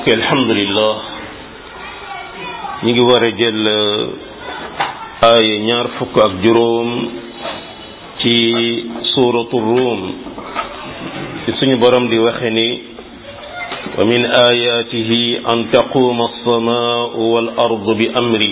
mbokk alhamdulillah ñi ngi war a jël aaya ñaar fukk ak juróom ci suuratu ruum ci suñu borom di waxe ni wa min ayatihi an taquma alsamaau wal ardu bi amri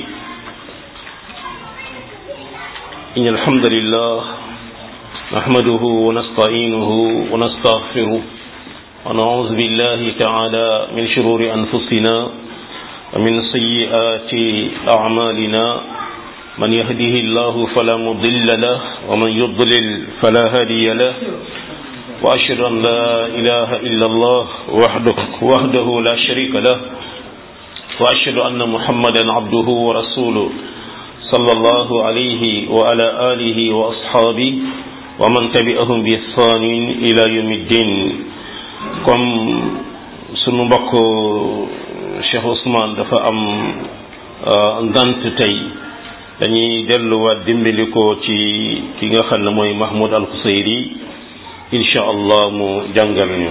in alhamdulillah nahmaduhu wa nasta'inuhu wa nastaghfiruh ونعوذ بالله تعالى من شرور أنفسنا ومن سيئات أعمالنا من يهده الله فلا مضل له ومن يضلل فلا هادي له وأشهد أن لا إله إلا الله وحده, وحده لا شريك له وأشهد أن محمدا عبده ورسوله صلى الله عليه وعلى آله وأصحابه ومن تبعهم بإحسان إلى يوم الدين comme sunu mbokk Cheikh Ousmane dafa am ngant tey dañuy delluwaat dimbali ko ci ki nga xam ne mooy Mahmoud Al Kusayri incha allah mu jàngal ñu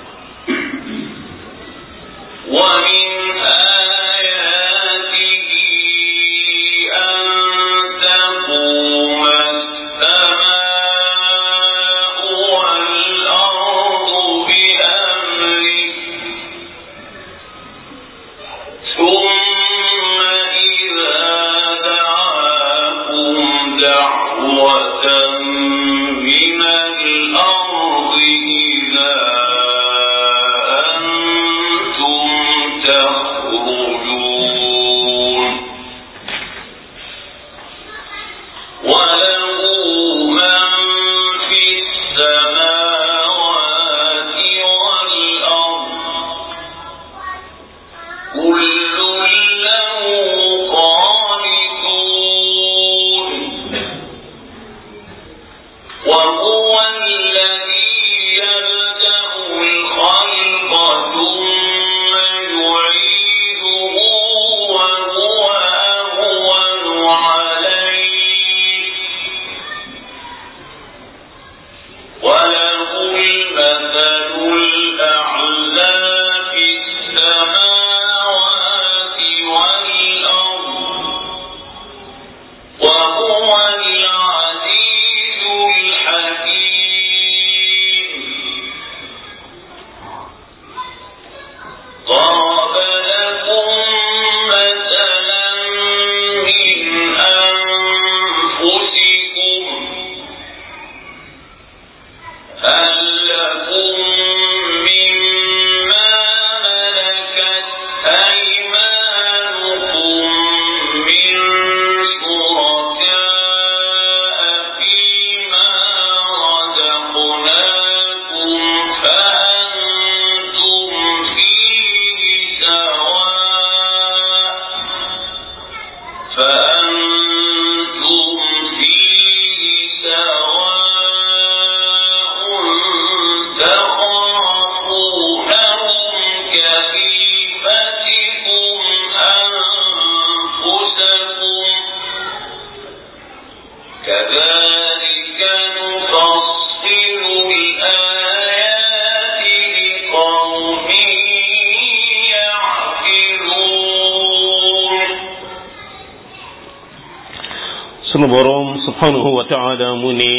sunu boroom subhanahu wa taala mu ne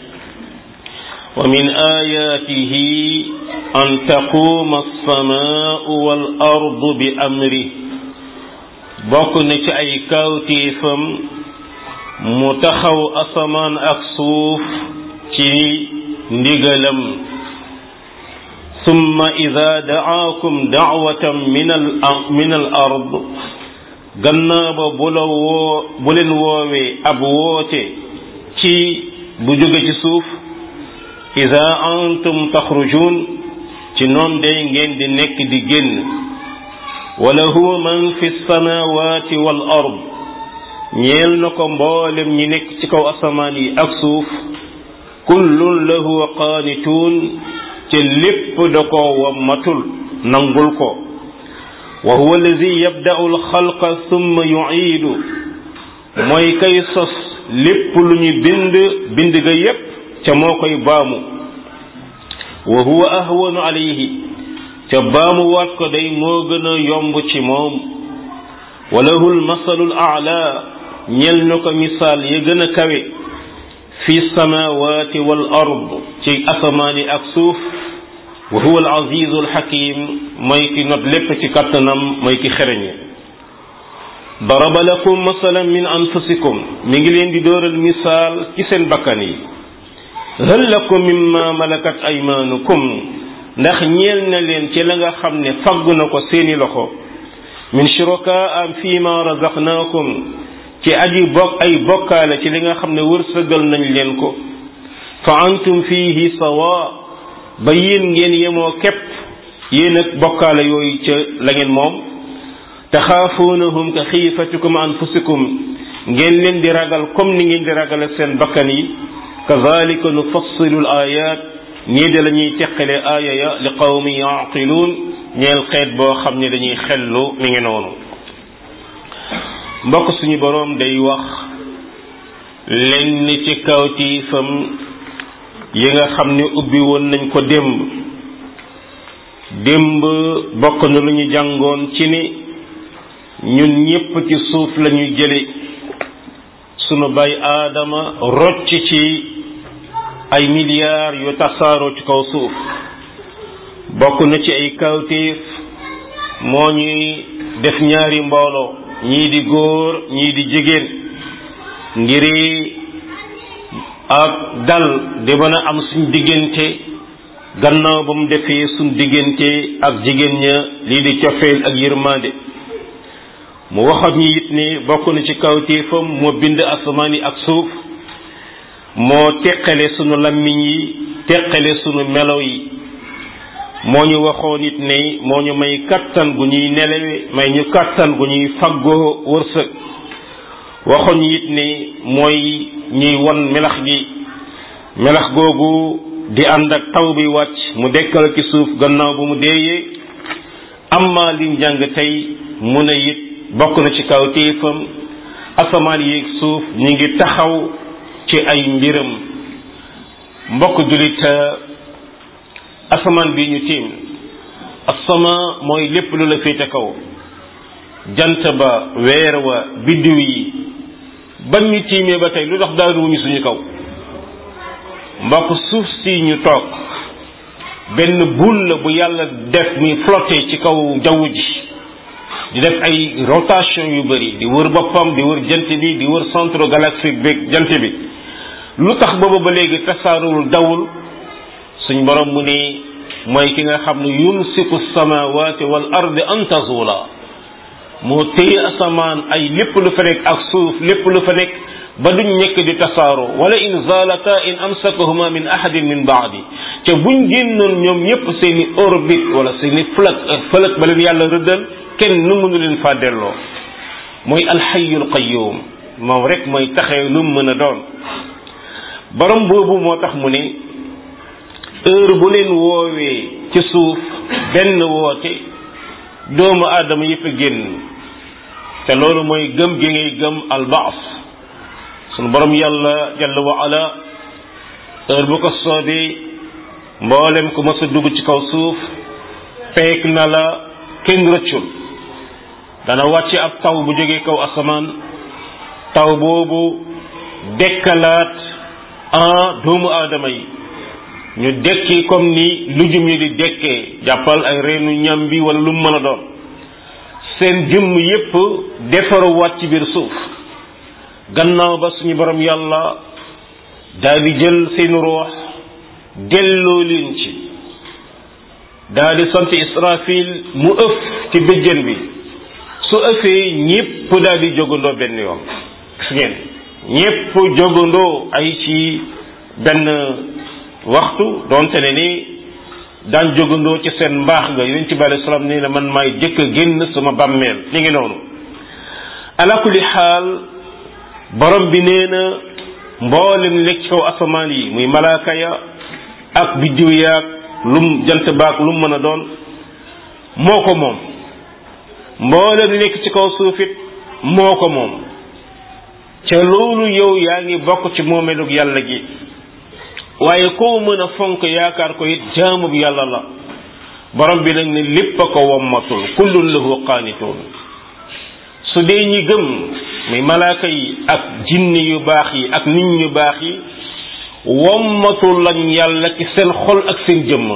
wa min ayatihi an taquuma alsamaau wal ardu bi amri bokk na ci ay kawtéefam mu taxaw asamaan ak suuf ci ndigalam summa ida daakum daawatan min al min al ard gannaaw ba bu la woo bu leen woowee ab woote ci bu jóge ci suuf ida antum taxrujun ci noon day ngeen di nekk di génn wala huwa man fi samawati wal ard ñeel na ko mboolem ñi nekk ci kaw asamaan yi ak suuf kullun lahu qaanituun te lépp da ko wammatul nangul ko wa huwa allazi yabda'u alxalqa summa yu'iidu mooy kay sos lépp lu ñu bind bind ga yépp ca moo koy baamu wa huwa ahwanu alayhi ca baamu waat ko day moo gën a yomb ci moom walahul masalul aala ñel na ko misaal ya gën a kawe fi samawati wal ard ci asamaani ak suuf wa huwa al azizu al hakim mooy ki not lépp ci kattanam mooy ki xereñe daraba lakum masalan min anfusikum mi ngi leen di dóoral misaal ci seen bakkan yi hal lakum mimma malakat aymanukum ndax ñeel na leen ci la nga xam ne faggu na ko seeni loxo min shuraka fi ma razaqnakum ci aji bokk ay bokkaale ci li nga xam ne wërsëgal nañ leen ko fa antum fihi sawa ba yéen ngeen yemoo képp yéen ak bokkaale yooyu ca la ngeen moom taxaafuunahum ka xiifatikum anfusikum ngeen leen di ragal comme ni ngeen di ragale seen bakkan yi kazalika nufassilu l ayat nii de la ñuy teqale aaya ya li qawmi yaqiluun ñeel xeet boo xam ne dañuy xellu mi ngi noonu mbokk suñu boroom day wax lenn ci kawtiifam yi nga xam ne ubbi woon nañ ko démb démb bokk na lu ñu jàngoon ci ni ñun ñépp ci suuf lañu jële sunu bay aadama rocc ci ay milliards yu tasaaroo ci kaw suuf bokk na ci ay kawtiif moo ñuy def ñaari mbooloo ñii di góor ñii di jigéen ngiri ak dal di mën a am suñ diggante gannaaw ba mu defee suñ diggante ak jigéen ña lii di cofeel ak yërmande mu waxat ñi it ni bokk na ci kawtéefam moo bind asamaan yi ak suuf moo teqale sunu lammiñ yi teqale sunu melo yi moo ñu waxoon it ne moo ñu may kattan gu ñuy nelewe may ñu kattan gu ñuy faggoo wërsëg waxoon it ne mooy ñuy won melax gi melax googu di ànd ak taw bi wàcc mu dekkal ci suuf gannaaw bu mu deeyee amma liñ jàng tey mu ne it bokk na ci kaw téefam asamaan yi suuf ñi ngi taxaw ci ay mbiram mbokk julit asamaan bi ñu tiim asama mooy lépp lu la féete kaw jant ba weer wa biddiw yi ban ñu tiimee ba tey lu tax daanuwuñu suñu kaw mbokk suuf si ñu toog benn boule la bu yàlla def muy flotter ci kaw jaww ji di def ay rotation yu bari di wër boppam di wër jant bi di wër centre galaxique bi jant bi lu tax booba ba léegi tasaaruwul dawul suñ borom mu ne mooy ki nga xam ne yumsiku samawati wal ardi an tazula moo téye asamaan ay lépp lu fa nekk ak suuf lépp lu fa nekk ba duñ nekk di tasaaroo wala in zalata in amsakahuma min ahadin min baadi te buñ génnoon ñoom ñëpp seeni orbite wala seeni fëlëk fëlëk ba leen yàlla rëddal kenn nu mënu leen faa delloo mooy alxayul qayyum moom rek mooy taxee lu mu mën a doon borom boobu moo tax mu ne heure bu leen woowee ci suuf benn woote doomu aadama yëpp a génn te loolu mooy gëm gi ngay gëm albaas sunu borom yàlla jalla wa ala heure bu ko soobee mboolem ku mës a dugg ci kaw suuf peek na la kenn rëccul dana wàcce ab taw bu jógee kaw asamaan taw boobu dekkalaat en doomu aadama yi ñu dekki comme ni lujum yi di dekkee jàppal ay reenu ñam bi wala lu mu mën a doon seen jëmm yépp defaruwaat ci biir suuf gannaaw ba suñu borom yàlla daal di jël seen ruux delloo leen ci daal di sant israfil mu ëf ci bëjjën bi su ëffee ñépp daal di jógandoo benn yoon gis ngeen ñépp jógandoo ay ci benn waxtu doonte ne ni daan jógandoo ci seen mbaax nga yonent bi alayhi salaam nee na man maay jëkk a génn sama bàmmeel mi ngi noonu ala kulli xaal borom bi nee na mboolem nekk ci kaw asamaan yi muy malaaka ya ak biddiw yaag lum jant baag lum mën a doon moo ko moom mboolem nekk ci kaw suufit moo ko moom ca loolu yow yaa ngi bokk ci moomeelug yàlla gi waaye koo mën a fonk yaakaar ko it jaamub yàlla la borom bi nag ne lépp a ko wommatul kullun lahu qaanituun su dee ñi gëm muy malaaka yi ak jinni yu baax yi ak nit ñu baax yi wommatul lañ yàlla ci seen xol ak seen jëmm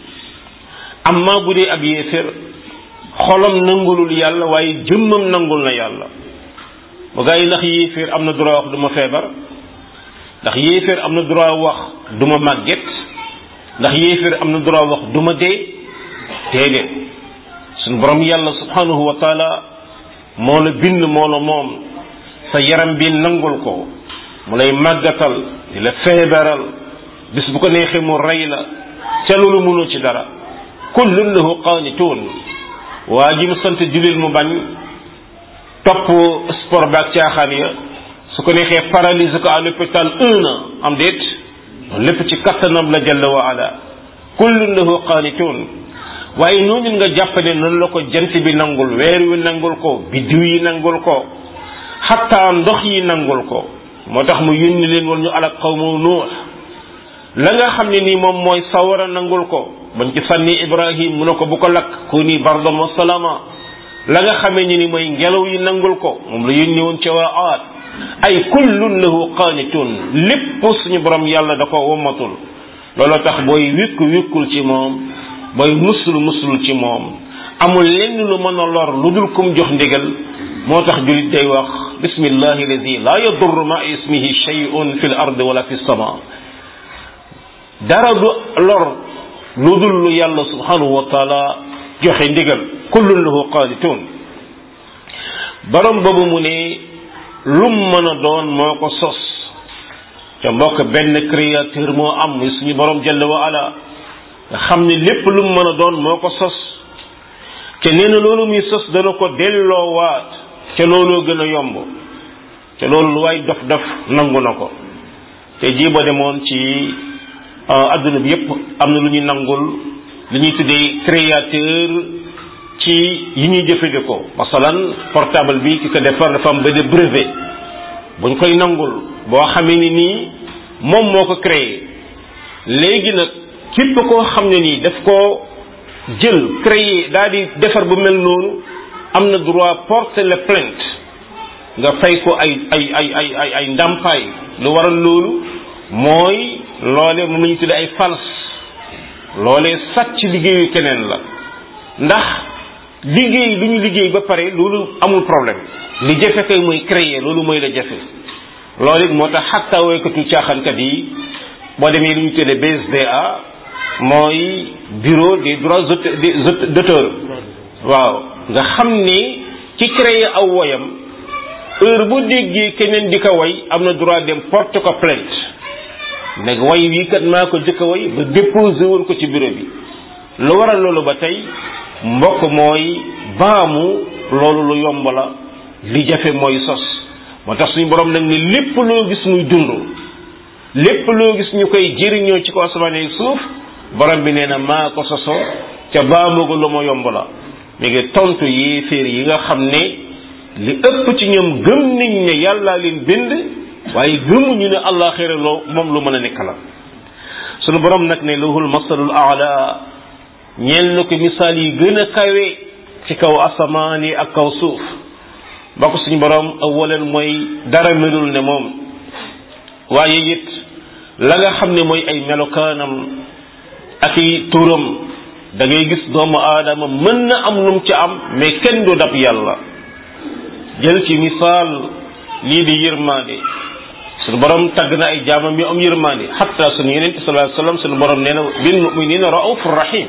amma bu dee ab yéeféer xolam nangulul yàlla waaye jëmmam nangul na yàlla bu gaa yi ndax yéeféer am na droit wax du ma feebar ndax yéeféer am na droit wax du ma màgget ndax yéeféer am na droit wax du ma dee déedéet suñu borom yàlla subhanahu wa taala moo la bind moo la moom sa yaram bi nangul ko mu lay màggatal di la feebaral bis bu ko neexee mu rey la ca loolu mënoo ci dara kullun lahu qaanituun waa ji mu sant julil mu bañ topp sport baak caaxaan ya su ko neexee paralyse ko à l'hôpital un an am déet loolu lépp ci kattanam la jalla wa ala kullun lahu qaanituun waaye noonu nga jàpp ne noonu la ko jant bi nangul weer wi nangul ko biddiw yi nangul ko xataa ndox yi nangul ko moo tax mu yónni leen woon ñu alak qawmu nuux la nga xam ne nii moom mooy sawara nangul ko bañ ci sànni ibrahim mu ne ko bu ko lakk ku ni bardan wa salama la nga xamee ni ni mooy ngelaw yi nangul ko moom la yónni woon ca waa aat ay kullun lahu qaanitun lépp suñu borom yàlla da ko wommatul looloo tax booy wékku wékkul ci moom booy musul musul ci moom amul lenn lu mën a lor lu dul kum jox ndigal moo tax julit day wax bismillahi alladi la yadurru ma ismihi shay'un fi l ard wala fi sama dara du lor lu dul lu yàlla subhanahu wa taala joxe ndigal kullun lahu qaanitun borom boobu mu ne lum mën a doon moo ko sos te mbokk benn créateur moo am muy suñu borom jalla wa ala nga xam ne lépp lum mën a doon moo ko sos te nee na loolu muy sos dana ko delloowaat ca looloo gën a yomb te loolu lu waay dof dof nangu na ko te jiiba demoon ci adduna bi yépp am na lu ñuy nangul li ñuy tuddee créateur ci yi ñuy jëfandikoo masalan portable bi ki ko defar dafa am benn brevet buñ koy nangul boo xamee ni nii moom moo ko créé léegi nag képp koo xam ne nii daf koo jël créé daal di defar bu mel noonu am na droit porter la plainte nga fay ko ay ay ay ay ay ay ndàmpaay lu waral loolu mooy loole moom la ñu tuddee ay fals loolee sàcc liggéeyu keneen la ndax liggéey lu ñu liggéey ba pare loolu amul problème li jafe kay mooy créer loolu mooy la jafe loolu it moo tax xatta woykatu caaxaankat yi boo demee lu ñu tuddee BSDA mooy bureau des droits d'auteur waaw nga xam ni ci créer aw woyam heure bu déggee keneen di ko way am na droit dem porte ko plainte nag way wii kat maa ko jëkk a way ba déposé woon ko ci bureau bi lu waral loolu ba tey mbokk mooy baamu loolu lu yomb la li jafe mooy sos moo tax suñu borom nag ni lépp loo gis muy dund lépp loo gis ñu koy jëriñoo ci ko asamaan ak suuf borom bi nee na maa ko sosoo ca baamu ko lu ma yomb la mi ngi tontu yéeféer yi nga xam ne li ëpp ci ñoom gëm nañ ne yàllaa leen bind waaye gëmuñu ne àllaaxira loo moom lu mën a nekk la sunu borom nag ne lahul masalul aala ñeel na ko misaal yi gën a kawe ci kaw asamaan yi ak kaw suuf mbokk suñu borom awalan mooy dara melul ne moom waaye it la nga xam ne mooy ay melokaanam ak i turam da ngay gis doomu aadama mën na am lum ci am mais kenn du dab yàlla jël ci misaal lii di yërmaande suñu borom tagg na ay jaamam yu am yërmaande xatta suñu yeneen sallallahu alayhi wasallam suñu borom nee na bil muminina raufur rahim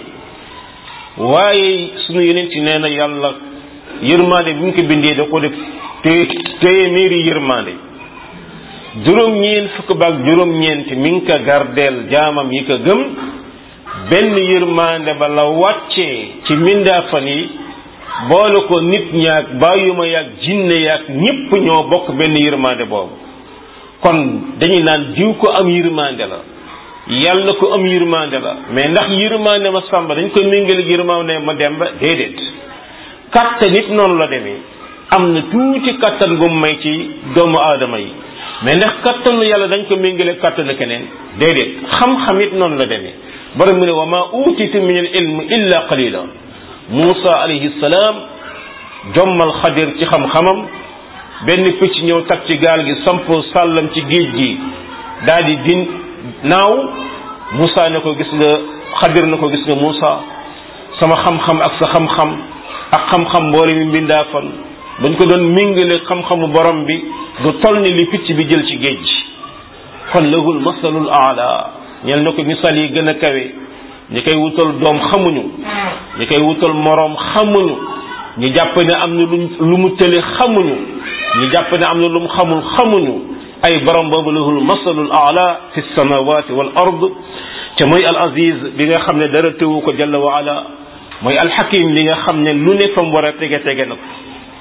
waaye suñu yeneen ci nee na yàlla yërmaande bi mu ko bindee da ko def té téeméeri yërmaande juróom-ñeent fukk baak juróom-ñeent mi ngi ko gardeel jaamam yi ko gëm benn yërmaande ba la wàccee ci mindaafan yi boole ko nit ñaak bàyyuma yaak jinne yaak ñépp ñoo bokk benn yërmaande boobu kon dañuy naan diw ko am yërmaande la yàlla ko am yërmaande la mais ndax yërmaande ma sàmba dañ koy méngale yërmaande ma demba déedéet kattan nit noonu la demee am na tuuti kattan gu may ci doomu aadama yi mais ndax kattanu yàlla dañ ko méngale kattanu keneen déedéet xam-xam it noonu la demee borom mu ne wa ma utitu min al ilm illa qalila Muusa alayhi salaam jommal xadir ci xam-xamam benn picc ñëw tag ci gaal gi samp sàllam ci géej gi daal di din naaw Muusa ne ko gis nga xadir na ko gis nga Muusa sama xam-xam ak sa xam-xam ak xam-xam mboole mi mbindaa fan bañ ko doon mingale xam-xamu borom bi du toll ni li picc bi jël ci géej kon lahul masalul aala ñel na ko misaal yi gën a kawe ñi koy wutal doom xamuñu ñi koy wutal moroom xamuñu ñi jàpp ne am na lu lu mu tële xamuñu ñi jàpp ne am na lu mu xamul xamuñu ay borom boobu lahul masalul aala fi samawati wal ard te mooy al aziz bi nga xam ne dara tëwu ko jalla wa ala mooy alxakim li nga xam ne lu ne fa mu war a tege tege na ko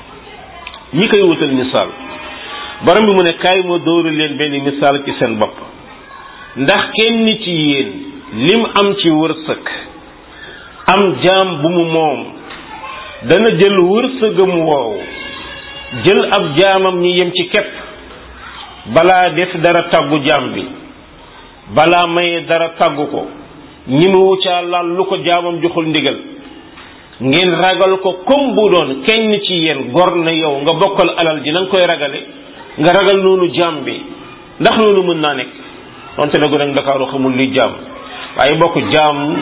ñi koy wutal misaal borom bi mu ne kaay ma dóoru leen benn misaal ci seen bopp ndax kenn ci yéen lim am ci wërsëg am jaam bu mu moom dana jël wërsëgam woow jël ab jaamam ñi yem ci kepp balaa def dara tàggu jaam bi balaa maye dara tàggu ko ñi mu wuccaa laal lu ko jaamam joxul ndigal ngeen ragal ko comme bu doon kenn ci yéen gor na yow nga bokkal alal ji na nga koy ragale nga ragal noonu jaam bi ndax loolu mën naa nekk donte nag nag Ndakaaru xamul li jaam waaye bokk jaam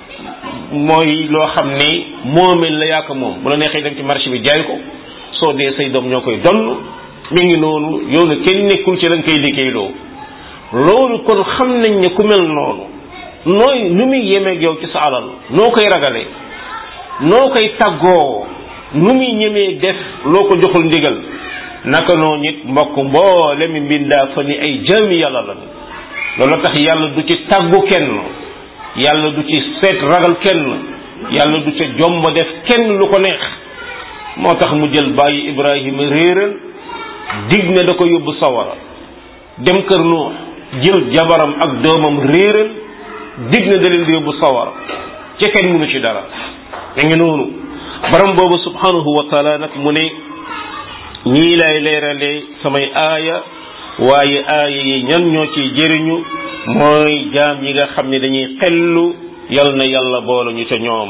mooy loo xam ne moomeel la yaaka moom bu la neexee dem ci marché bi jaay ko soo dee say doom ñoo koy donn mi ngi noonu yow ne kenn nekkul ci la nga koy liggéeyloo loolu kon xam nañ ne ku mel noonu nooy nu muy yemeeg yow ci sa alal noo koy ragale noo koy tàggoo nu muy ñemee def loo ko joxul ndigal naka noonu nit mbokk mboole mi mbindaa fa ni ay jaami yàlla la loolu tax yàlla du ci tàggu kenn yàlla du ci seet ragal kenn yàlla du ca jomba def kenn lu ko neex moo tax mu jël bàyyi Ibrahima réeral dig ne da ko yóbbu sawara dem kër Nuux jël jabaram ak doomam réeral dig ne da leen di yóbbu sawara ci kenn mënu ci dara da ngi noonu borom boobu subhanahu wa taala nag mu ne ñii lay leerale samay aaya waaye aaya yi ñan ñoo ciy jëriñu mooy jaam yi nga xam ne dañuy xellu yal na yàlla boole ñu ca ñoom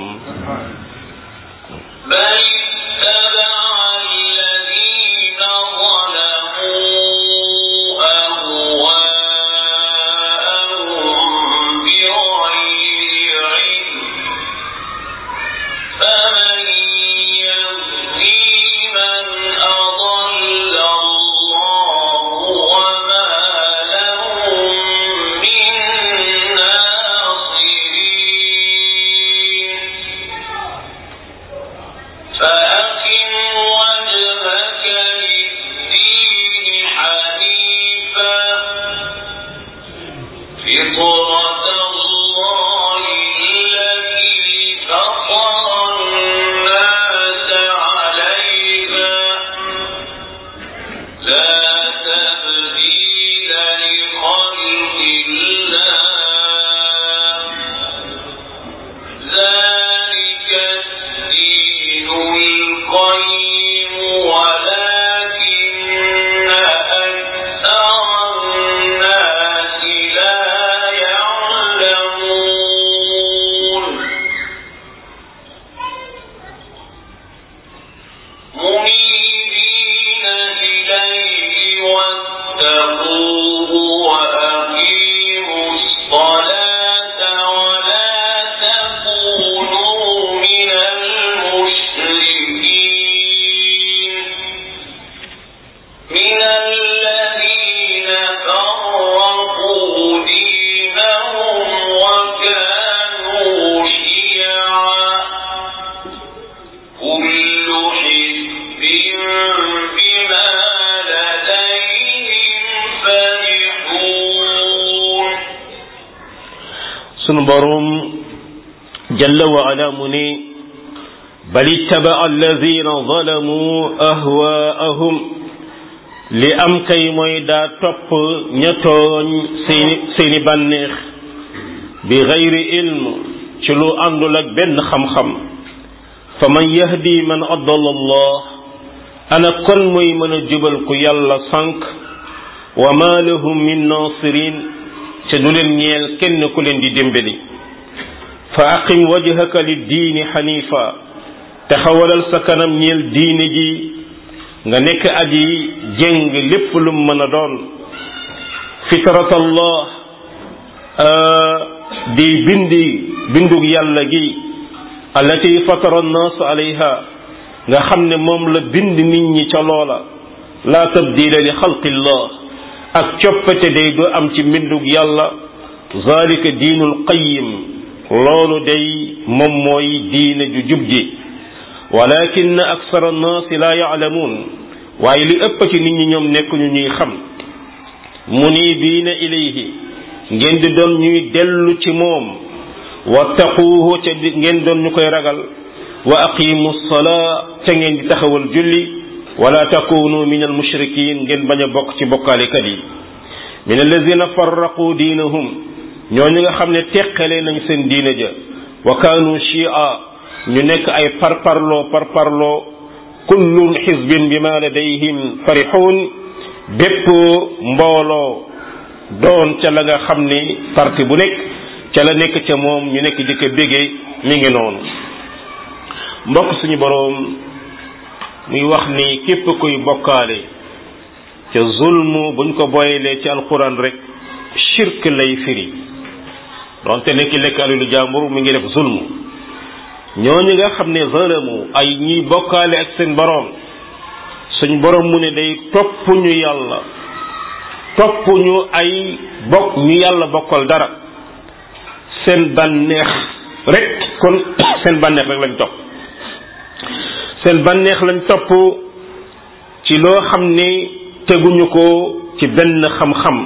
sunu borom jalla wa ala mu ne bal ittaba alladina zalamu ahwaahum li am kay mooy daa topp ña tooñ seeni seeni bànneex bi gayri ilm ci lu àndul ak benn xam-xam fa man yahdi man adala allah ana kon mooy mën a jubal ku yàlla sànq wa ma lahum min nasirin te du leen ñeel kenn ku leen di dimbali fa aqim wajhaka liddiini xanifa taxawalal sa kanam ñeel diine ji nga nekk aji jëng lépp lu mën a doon fitratallah di bindi bindug yàlla gi allati fatara annaas alayha nga xam ne moom la bind nit ñi ca loola la tabdila li xalqillah ak coppate day du am ci mbindug yàlla zalika diinul qayim loolu day moom mooy diine ju jub ji walakin aksara annaasi la yaalamuun waaye li ëpp ci nit ñi ñoom nekkuñu ñuy xam munibiina ilayhi ngeen di doon ñuy dellu ci moom wattaquuhu ca ngeen doon ñu koy ragal wa aqimu salaa ca ngeen di taxawal julli wala takunu min almushrikin ngeen bañ a bokk ci bokkaalekat yi min alladina farraqu diinahum ñooñu nga xam ne teqale nañ seen diina ja wa kaanu shia ñu nekk ay parparloo parparloo kullun xisbin bima ladayhim farixuun bépp mbooloo doon ca la nga xam ni parti bu nekk ca la nekk ca moom ñu nekk di ko bégee mi ngi noonu mbokk suñu boroom muy wax ni képp kuy bokkaale ca zulmu buñ ko boyelee ci alquran rek shirk lay firi donte nekki lekk alalu jàmbur mi ngi def zulmu ñooñu nga xam ne zalamu ay ñiy bokkaale ak seen boroom suñ boroom mu ne day topp ñu yàlla topp ñu ay bokk ñu yàlla bokkal dara seen bànneex rek kon seen bànneex rek lañ topp seen bànneex lañ topp ci loo xam ne teguñu ko ci benn xam-xam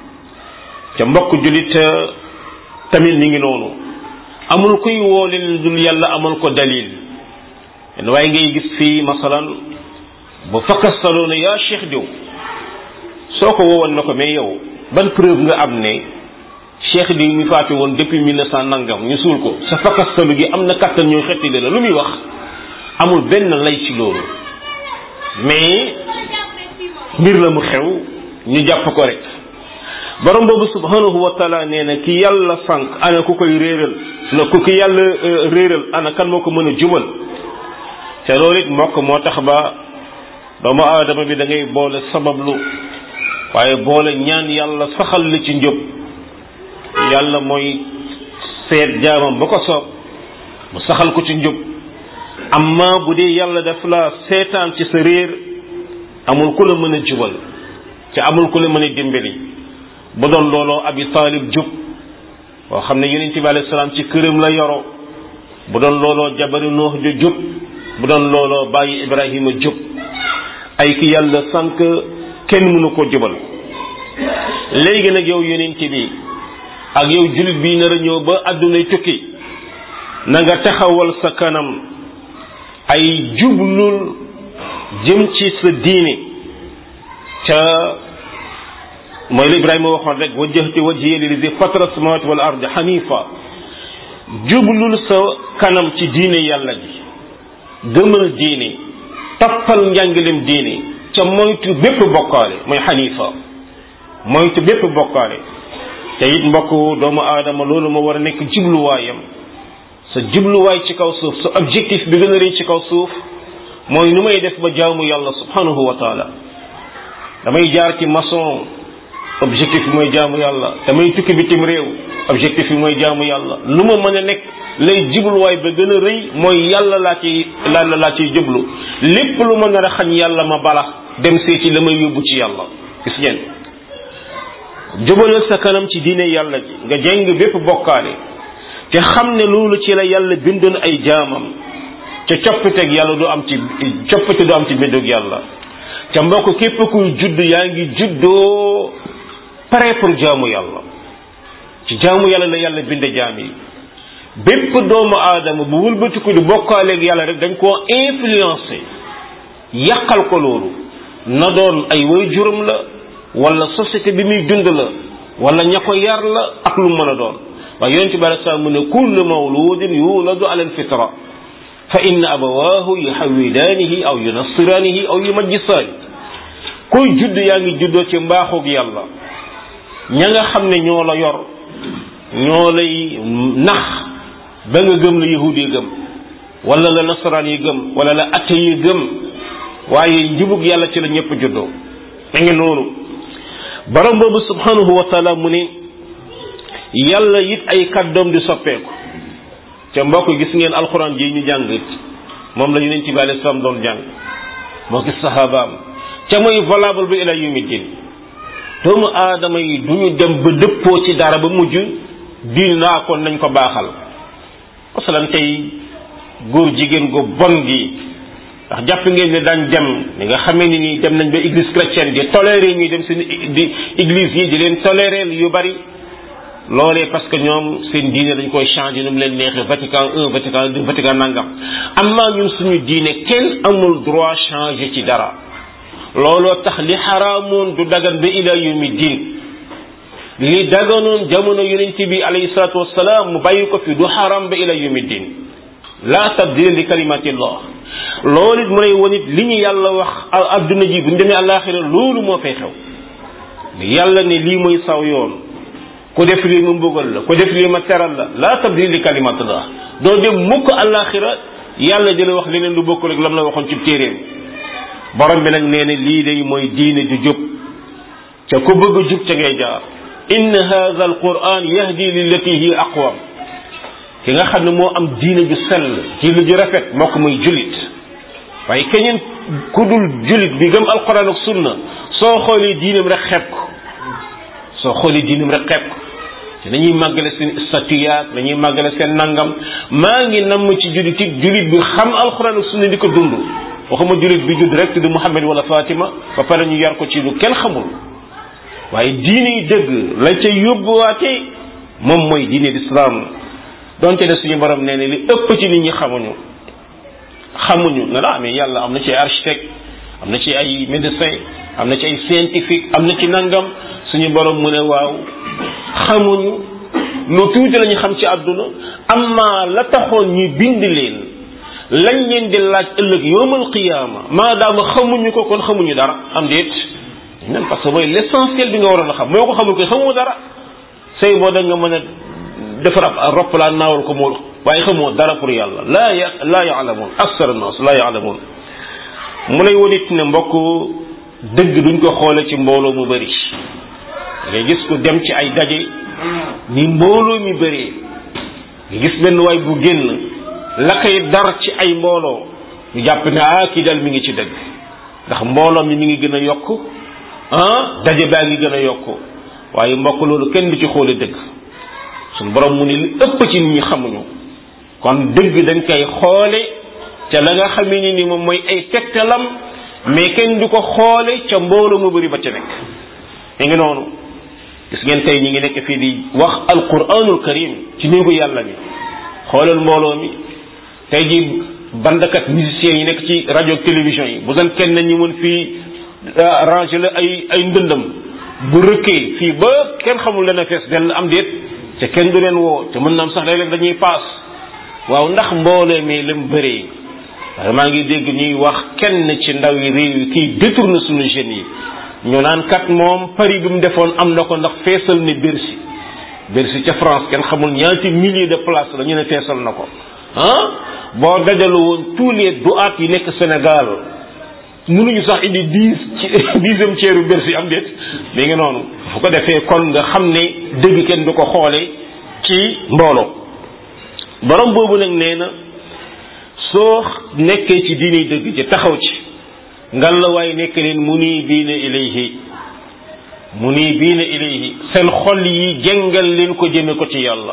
ca mbokk jullit tamit mi ngi noonu amul kuy woo leen dul yàlla amal ko dalil waaye ngay gis fii masalan bu fakkastaloo ne yaa cheikh diw soo ko woowoon na ko mais yow ban preuve nga am ne cheikh diw mi faatu woon depuis mille neuf cent nangam ñu suul ko sa fakkastalu gi am na kattan ñooy xettile la lu muy wax amul benn lay ci loolu mais mbir la mu xew ñu jàpp ko rek borom boobu subhanahu wa taala nee na ki yàlla sànq ana ku koy réeral na ku ki yàlla réeral ana kan moo ko mën a jubal te loolu it mbokk moo tax ba doomu aadama bi da ngay boole sabablu waaye boole ñaan yàlla saxal li ci njub yàlla mooy seet jaamam ba ko soob mu saxal ko ci njub amma bu dee yàlla daf la seetaan ci sa réer amul ku la mën a jubal te amul ku la mën a dimbali bu doon looloo abi taalib jub boo xam ne yonent bi alayhi salaam ci këram la yoro bu doon looloo jabari noox ju jub bu doon looloo bàyyi ibrahima jub ay ki yàlla sànq kenn mënu ko jubal léegi nag yow yonent bi ak yow jullit bi nar a ñëw ba àddunay tukki na nga taxawal sa kanam ay jublul jëm ci sa diine ca mooy la Ibrahima waxoon rek wajjahtu wajhiya lillazi fatara samawati wal ardi hanifa jublul sa kanam ci diine yàlla ji gëmal diine toppal njàngalem diine ca moytu bépp bokkaale mooy hanifa moytu bépp bokkaale te it mbokk doomu aadama loolu moo war a nekk jubluwaayam sa jubluwaay ci kaw suuf sa objectif bi gën a rëy ci kaw suuf mooy nu may def ba jaamu yàlla subhanahu wa taala damay jaar ci maçon objectif bi mooy jaamu yàlla damay tukki bitim réew objectif bi mooy jaamu yàlla lu ma mën a nekk lay jubluwaay ba gën a rëy mooy yàlla laa ciy yàlla laa ciy jublu lépp lu ma nar a xañ yàlla ma bala dem seeti la may yóbbu ci yàlla gis ngeen jubalal sa kanam ci diine yàlla ji nga jeng bépp bokkaale te xam ne loolu ci la yàlla bindoon ay jaamam te coppiteeg yàlla du am ci coppite du am ci mbindug yàlla te mbokk képp kuy judd yaa ngi juddoo pare pour jaamu yàlla ci jaamu yàlla la yàlla binde jaam yi bépp doomu aadama bu wëlbatiku di bokkaaleeg yàlla rek dañ koo influencé yàqal ko loolu na doon ay way juróom la wala société bi muy dund la wala ña ko yar la ak lu mën a doon waaye yonente bi alei salaam mu ne kullu mawludin yuladu ala alfitra fa inna abawaahu yuhawidaanihi aw yunassiraanihi aw yumajjisaani kuy judd yaa ngi juddoo ci mbaaxoog yàlla ña nga xam ne ñoo la yor ñoo lay nax ba nga gëm la yahud yi gëm wala la nasaraan yi gëm wala la atte yi gëm waaye njubug yàlla ci la ñëpp juddoo da ngi noonu borom boobu subhanahu wa taala mu ne yàlla it ay kàddoom di soppeeku ca mbokk gis ngeen alxuraan ji ñu jàng it moom la yonent bi alayhi salaam doon jàng moo gis sahabaam ca muy valable ba ila yawmi din doomu aadama yi du ñu dem ba dëppoo ci dara ba mujj diin naa kon nañ ko baaxal masalan tey góor jigéen gu bon gi ndax jàpp ngeen ne daañ dem ni nga xamee ni nii dem nañ ba église chrétienne di toléré ñuy dem seen di église yi di leen toléré yu bari loolee parce que ñoom seen diine dañ koy changé nu mu leen neexee Vatican un Vatican deux Vatican nangam am naa ñun suñu diine kenn amul droit changé ci dara looloo tax li xaraamoon du dagan ba ila yawmi diin li daganoon jamono yonent bi alayhi salaatu wassalaam mu bàyyi ko fi du xaram ba ila yawmi diin la tabdila li kalimatillah loolu it mu lay won it li ñu yàlla wax adduna ji bu ñu demee àllaaxira loolu moo fay xew yàlla ne lii mooy saw yoon ku def lii ma mbugal la ku def lii ma teral la la tabdila li kalimatillah doo dem mukk àllaaxira yàlla jëla wax leneen lu bokk rek lam la waxoon ci téeréem borom bi nag nee na lii day mooy diine ju jub ca ku bëgg a jub ca ngay jaar inna hadha al quran yahdi lillati hi aqwam ki nga xam ne moo am diine ju sell diine ju rafet moo ko muy julit waaye keneen ku dul julit bi gëm alquran ak sunna soo xoolee diineem rek xeeb ko soo xoolee diineem rek xeeb ko te dañuy màggale seen statuyaat dañuy màggale seen nangam maa ngi namm ci julit it julit bi xam alquran ak sunna di ko dund waxuma julit bi judd rek tudd Muhammad wala Fatima ba pare ñu yar ko ci lu kenn xamul waaye diine yi dëgg lañ ca yóbbuwaate moom mooy diine l'islam donte ne suñu borom nee ne li ëpp ci nit ñi xamuñu xamuñu ne la mais yàlla am na ci ay architecte am na ci ay médecin am na ci ay scientifique am na ci nangam suñu borom mu ne waaw xamuñu lu tuuti la ñu xam ci àdduna amma la taxoon ñuy bind leen lañ leen di laaj ëllëg yowmal qiyaama maadaama xamuñu ko kon xamuñu dara am déet même parce que mooy l'essentiel bi nga waroon a xam moo ko xamul ko xamoo dara say boo da nga mën a defar ab roppalaan naawal ko moo waaye xamoo dara pour yàlla laa ya laa yaalamuun aksar nas laa yaalamuun mu lay wonit ne mbokk dëgg duñ ko xoole ci mbooloo mu bëri ngay gis ko dem ci ay daje ni mbooloo mi bëree nga gis benn waay bu génn la koy dar ci ay mbooloo ñu jàpp ne ah kii dal mi ngi ci dëgg ndax mbooloo mi mi ngi gën a yokk ah daje baa ngi gën a yokk waaye mbokk loolu kenn du ci xoole dëgg suñu borom mu ne li ëpp ci nit ñi xamuñu kon dëgg dañ koy xoole ca la nga xamee ni ni moom mooy ay tegtalam mais kenn du ko xoole ca mbooloo mu bëri ba ca nekk mi ngi noonu gis ngeen tey ñi ngi nekk fii di wax alquranul karim ci néegu yàlla bi xoolal mbooloo mi tey ji bandkat musiciens yi nekk ci rajo télévision yi bu doon kenn ñu mën fii ranger la ay ay ndëndam bu rëkkee fii ba kenn xamul dana fees dell am déet te kenn du leen woo te mën na am sax léeg-léeg dañuy paas waaw ndax mbooloo mi lam bëree waaye maa ngi dégg ñuy wax kenn ci ndaw yi réew yi kiy détourné suñu jeunes yi ñu naan kat moom pari bi mu defoon am na ko ndax feesal ne Bercy Bercy ca France kenn xamul ñaati milliers de places la ñu ne feesal na ko ah boo dajalu woon tous les duaat yi nekk Sénégal mënuñu sax indi dix ci dixième ceeru Bercy am déet mi ngi noonu fu ko defee kon nga xam ne dëgg kenn du ko xoole ci mbooloo borom boobu nag nee na soo nekkee ci diini dëgg ci taxaw ci ngal la waaye nekk leen muniibiina ilayhi muniibiina ilayhi seen xol yi jëngal leen ko jëme ko ci yàlla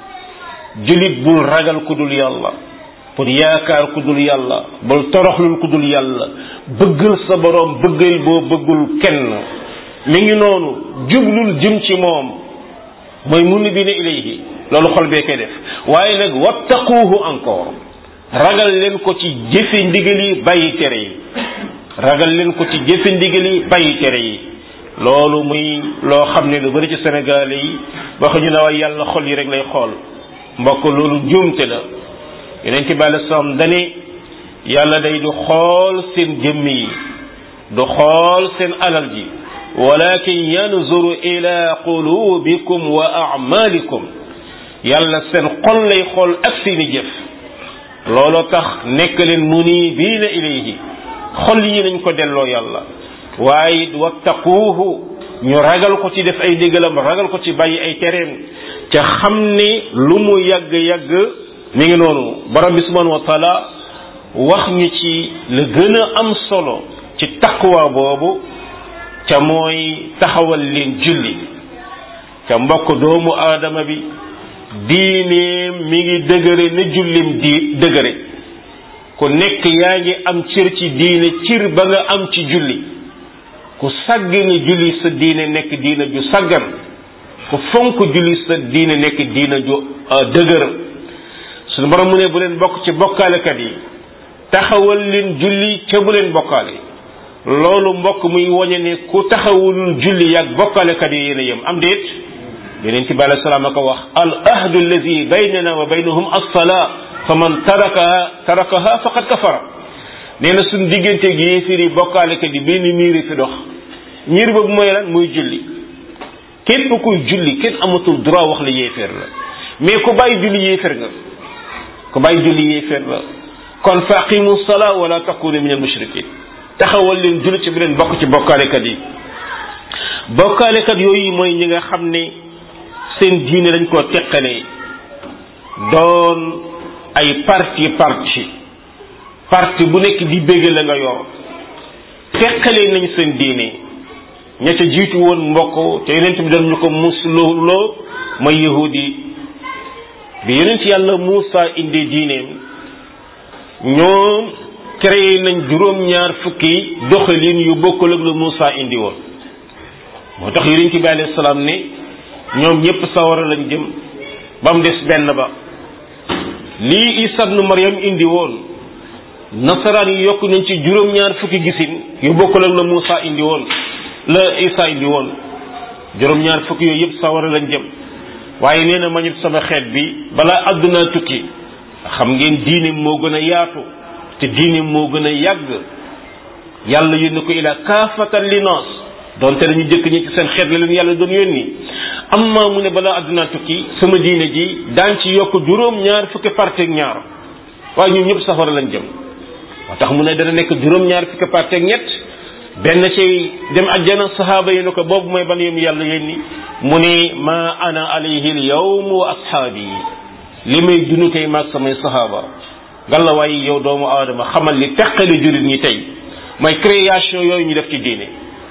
julit bul ragal ku dul yàlla pour yaakaar ku dul yàlla bul toroxlul ku dul yàlla bëggal sa borom bëggal boo bëggul kenn mi ngi noonu jublul jëm ci moom mooy muniibiina ilayhi loolu xol bee koy def waaye nag wattaquuhu encore ragal leen ko ci jëfe ndigal yi bàyyi tere yi ragal leen ko ci jëfe ndigal yi bàyyi tere yi loolu muy loo xam ne lu bari ci Sénégal yi waxuñu ne waaye yàlla xol yi rek lay xool mbokk loolu njuumte la yeneen ci bàyyi sam dane yàlla day du xool seen jëmm yi du xool seen alal ji walakin yanzuru ila qulubikum wa a'malikum yàlla seen xol lay xool ak seeni jëf looloo tax nekk leen munibiina ilayhi xol yi nañ ko delloo yàlla waaye wattaquuhu ñu ragal ko ci def ay ndigalam ragal ko ci bàyyi ay tereem ca xam ne lu mu yàgg-yàgg mi ngi noonu borom bi subhanahu wa taala wax ñu ci la gën a am solo ci taqwa boobu ca mooy taxawal leen julli ca mbokk doomu aadama bi diineem mi ngi dëgëre ne jullim di dëgëre ku nekk yaa ngi am cër ci diine cër ba nga am ci julli ku sàggane julli sa diine nekk diine ju sàggan ku fonk julli sa diine nekk diine ju dëgër suñu borom mu ne bu leen bokk ci bokkaalekat yi taxawal leen julli ca bu leen bokkaale loolu mbokk muy woñe ne ku taxawul julli yàgg bokkaalekat yi yéen a yem am déet yeneen ci bàyyi salaam a ko wax al ahdu allazi baynana wa baynahum as-salaa fa man tarakaha tarakaha faqad kafara nee na suñ diggante gi yéefir yi bokkaalekat yi benn miiri fi dox miir boobu mooy lan muy julli képp kuy julli kenn amatul droit wax la yéeféer la mais ku bàyyi julli yéeféer nga ku bàyyi julli yéeféer la kon fa aqimu salaa wala takunu min al mushrikin taxawal leen julli ci bi leen bokk ci bokkaalekat yi bokkaalekat yooyu mooy ñi nga xam ne seen diine dañ koo teqalee doon ay parti parti parti bu nekk di bégge la nga yor teqalee nañ seen diine ña ca jiitu woon mbokk te yonent bi doon ñu ko musloo mooy yahudi bi yonent yàlla Muusa indi diineem ñoom créé nañ juróom-ñaar fukki doxalin yu bokkul ak lu Muusa indi woon moo tax yonent bi alayhi salaam ne ñoom ñëpp sawara lañ jëm ba mu des benn ba lii Isa ibnu Maryam indi woon nasaraan yi yokk nañ ci juróom-ñaar fukki gisin yu bokkul ak la Muusa indi woon la Isa indi woon juróom-ñaar fukki yooyu yëpp sawara lañ jëm waaye nee na ma ñëpp sama xeet bi balaa àdduna tukki xam ngeen diine moo gën a yaatu te diine moo gën a yàgg yàlla yónni ko ila kaafatan linnaas donte dañu jëkk ñi ci seen xeet la leen yàlla doon yónni amma mu ne balaa àdduna tukki sama diine ji daan ci yokk juróom-ñaar fukki parti ak ñaar waaye ñun ñëpp safara lañ jëm moo tax mu ne dana nekk juróom-ñaar fukki parti ak ñett benn ci dem àjjana saxaaba yi ne ko boobu mooy ban yom yàlla yónni mu ne ma ana alayhi al yawm wa ashaabi li may dunu tey maag samay saxaaba ngalla waaye yow doomu aadama xamal li teqali jullit ñi tey mooy création yooyu ñu def ci diine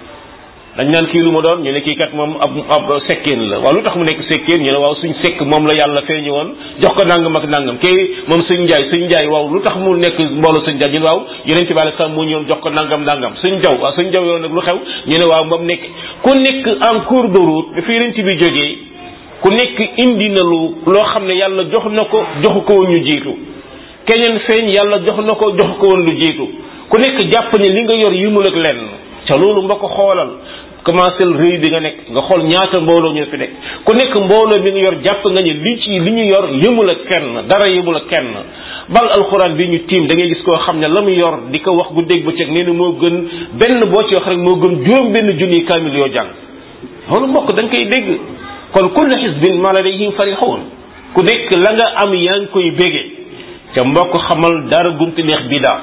dañ naan kii lu ma doon ñu ne kii kat moom ab ab sekkeen la waaw lu tax mu nekk sekkeen ñu ne waaw suñ sekk moom la yàlla feeñu woon jox ko nangam ak nangam kii moom suñ njaay suñ njaay waaw lu tax mu nekk mbooloo suñ njaay ñu ne waaw yeneen ci bàyyi sax mu ñëwoon jox ko nangam nangam suñ jaw waaw suñ jaw yoon nag lu xew ñu ne waaw moom nekk ku nekk en cours de route dafa yeneen ci bi jógee ku nekk indi na lu loo xam ne yàlla jox na ko joxu ko woon ñu jiitu keneen feeñ yàlla jox na ko joxu ko woon lu jiitu ku nekk jàpp ne li nga yor yimul ak lenn ca loolu nga ko xoolal commencé réew bi nga nekk nga xool ñaata mbooloo ñoo fi nekk ku nekk mbooloo bi nga yor jàpp nga ni li ci li ñu yor yëmul ak kenn dara yëmul ak kenn bal alxuraan bi ñu tiim da ngay gis koo xam ne la mu yor di ko wax gu dégg bëccëg nee na moo gën benn boo ci wax rek moo gën juróom benn junniy kaamil yoo jàng loolu mbokk da nga koy dégg kon kullu xisbin ma ladayhim farixuun ku nekk la nga am yaa ngi koy bége ca mbokk xamal dara gunti neex bidaa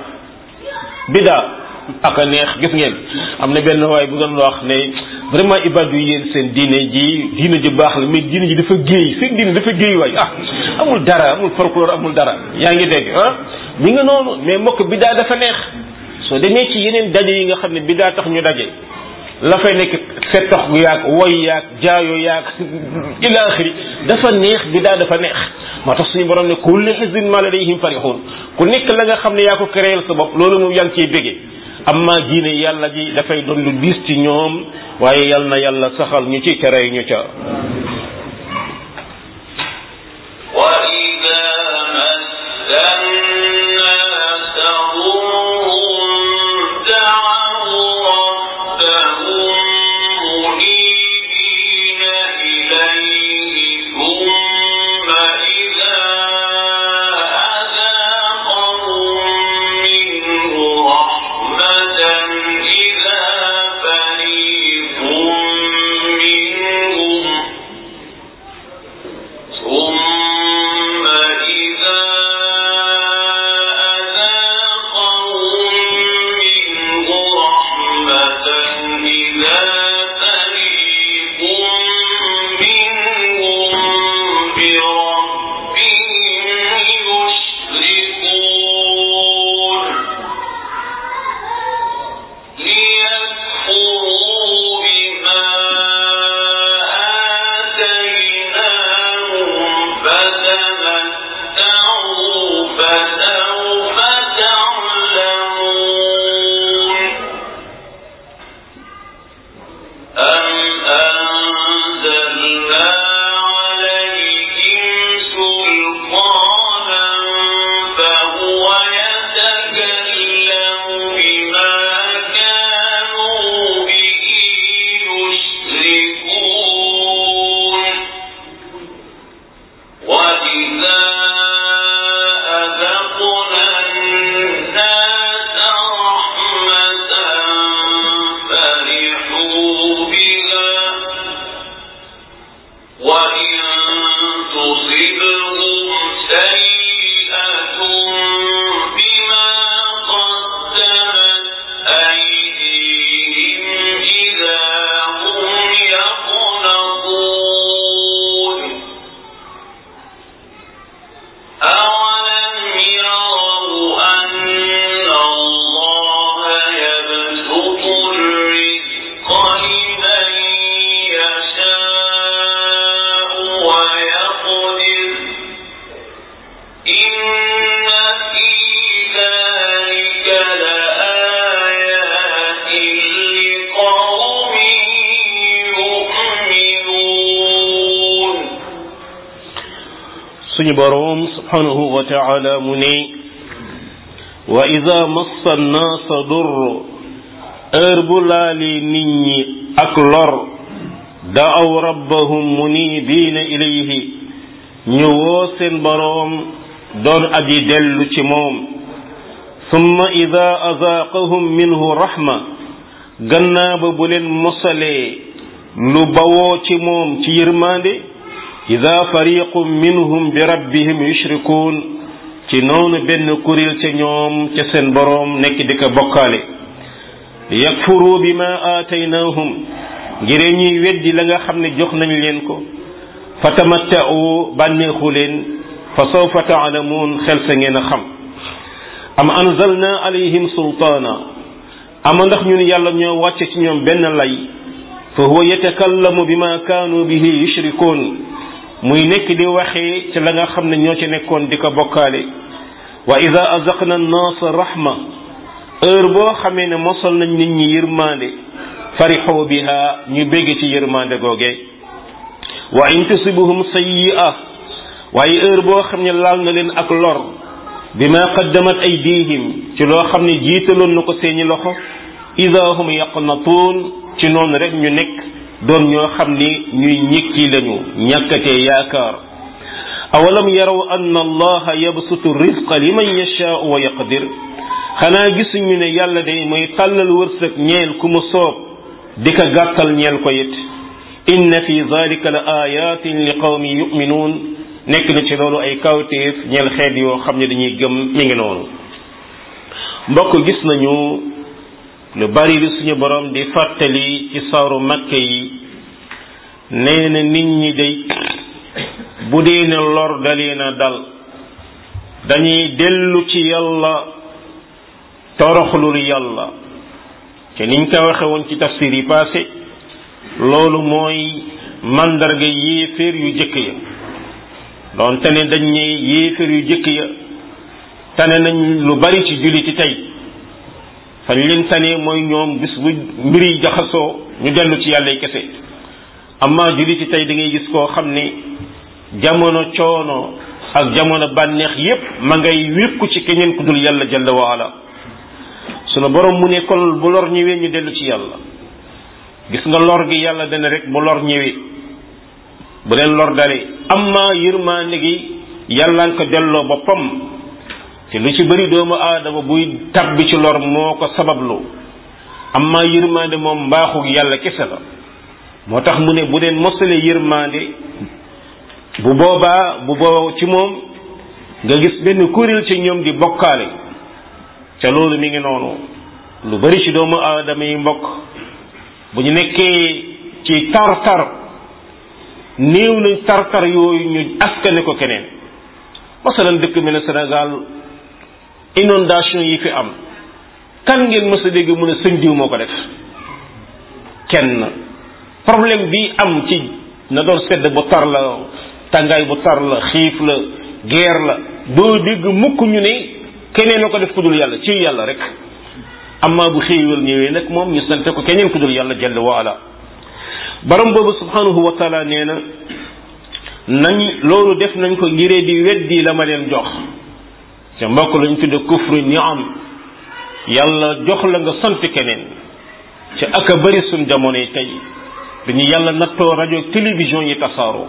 bidaa ak a neex gis ngeen am na benn waay bu doon wax ne vraiment ibadu yi yéen seen diine ji diine ji baax la mais diine ji dafa géey seen diine dafa géey waay ah amul dara amul folklore amul dara yaa ngi dégg ah mi nga noonu mais mbokk bidaa dafa neex soo demee ci yeneen daje yi nga xam ne bidaa tax ñu daje la fay nekk fettox gu yaag woy yaag jaayo yaag ila axiri dafa neex bidaa dafa neex moo tax suñu borom ne kulli xisbin ma ladayhim farixuun ku nekk la nga xam ne yaa ko créel sa bopp loolu moom yaa ngi ciy bége amma diine yàlla ji dafay doon lu diis ci ñoom waaye yal na yàlla saxal ñu ci tere ñu ca وإذا مس الناس ضر دعوا ربهم منيبين إليه ثم إذا أذاقهم منه رحمة إذا فريق منهم ثم suñu boroom subhanahu wa taala mu ne wa ida massa nnaasa dur heure bu laali nit ñi ak lor daaw rabbahum munibiina ilayhi ñu woo seen boroom doon aji dellu ci moom summa ida azaaqahum minhu rahma gannaa ba bu leen mosalee lu bawoo ci moom ci yërmande ida fariqum minhum bi rabbihim yushrikuun ci noonu benn kuréel ca ñoom ca seen boroom nekk di ko bokkaale yakfuru bima aataynaahum ngir ñuy weddi la nga xam ne jox nañ leen ko fa tamatta'u bànneexu leen fa sawfa taalamuun xel sa ngeen a xam am anzalna alayhim sultaana ama ndax ñun yàlla ñoo wàcce ci ñoom benn lay fa huwa yatakallamu bima kaanu bihi yushrikuun muy nekk di waxee ci la nga xam ne ñoo ci nekkoon di ko bokkaale wa ida azaqna annaasa rahma heure boo xamee ne mosal nañ nit ñi yërmande farixoo biha ñu bégg ci yërmande googe wa in tusibuhum sayyi'a waaye heure boo xam ne laal na leen ak lor bima qaddamat aydihim ci loo xam ne jiitaloon na ko seeni loxo ida hum yaqnatuun ci noonu rek ñu nekk doon ñoo xam ni ñuy ñikki lañu ñàkkatee yaakaar awalam yaraw anna allaha yabsutu rizqa liman yashaau wa yaqdir xanaa gisuñu ne yàlla day mooy tàllal wërsëg ñeel ku mu soob di ko gàttal ñeel ko it inna fi zalika la ayatin li qawmi yuminuun nekk na ci loolu ay kawtéef ñeel xeet yoo xam ne dañuy gëm mi ngi noonu mbokk gis nañu lu bari li suñu borom di fàttali ci saaru makke yi nee na nit ñi day bu dee ne lor dalee na dal dañuy dellu ci yàlla toroxlul yàlla te niñ ko waxe woon ci tafsir yi passé loolu mooy mandarga yéeféer yu jëkk ya doon tane dañ ne yéeféer yu jëkk ya tane nañ lu bari ci julliti tey fañ leen tane mooy ñoom bis bu mbir yi jaxasoo ñu dellu ci yàlla kese amma julliti tey da ngay gis koo xam ne jamono coono ak jamono bànneex yépp ma ngay wékku ci keneen ku dul yàlla jalla waala sunu borom mu ne kon bu lor ñëwee ñu dellu ci yàlla gis nga lor gi yàlla dana rek bu lor ñëwee bu leen lor dalee amma yërmaande gi yàlla nga ko delloo boppam te lu ci bëri doomu aadama buy tabbi ci lor moo ko sabablu amma yërmaande moom mbaaxu yàlla kese la moo tax mu ne bu leen mosalee yërmaande bu boobaa bu boobaa ci moom nga gis benn kuréel ci ñoom di bokkaale ca loolu mi ngi noonu lu bari ci doomu aadama yi mbokk bu ñu nekkee ci tar-tar néew nañ tar-tar yooyu ñu askane ko keneen masalan dëkk mel ne Sénégal inondation yi fi am kan ngeen mës a dégg mu ne sëñ diw moo ko def kenn problème bi am ci na doon sedd bu tar la tàngaay bu tar la xiif la guerre la doo dégg mukk ñu ne keneen na ko def ku dul yàlla ci yàlla rek amma bu xéewal ñëwee nag moom ñu sante ko keneen ku dul yàlla jalla wa ala borom boobu subhanahu wa taala nee na nañ loolu def nañ ko ngiree di weddi la ma leen jox te mbokk lañ tudde kufru ni'am yàlla jox la nga sant keneen ci aka bëri suñ jamono yi tey dañu yàlla nattoo rajo télévision yi tasaaroo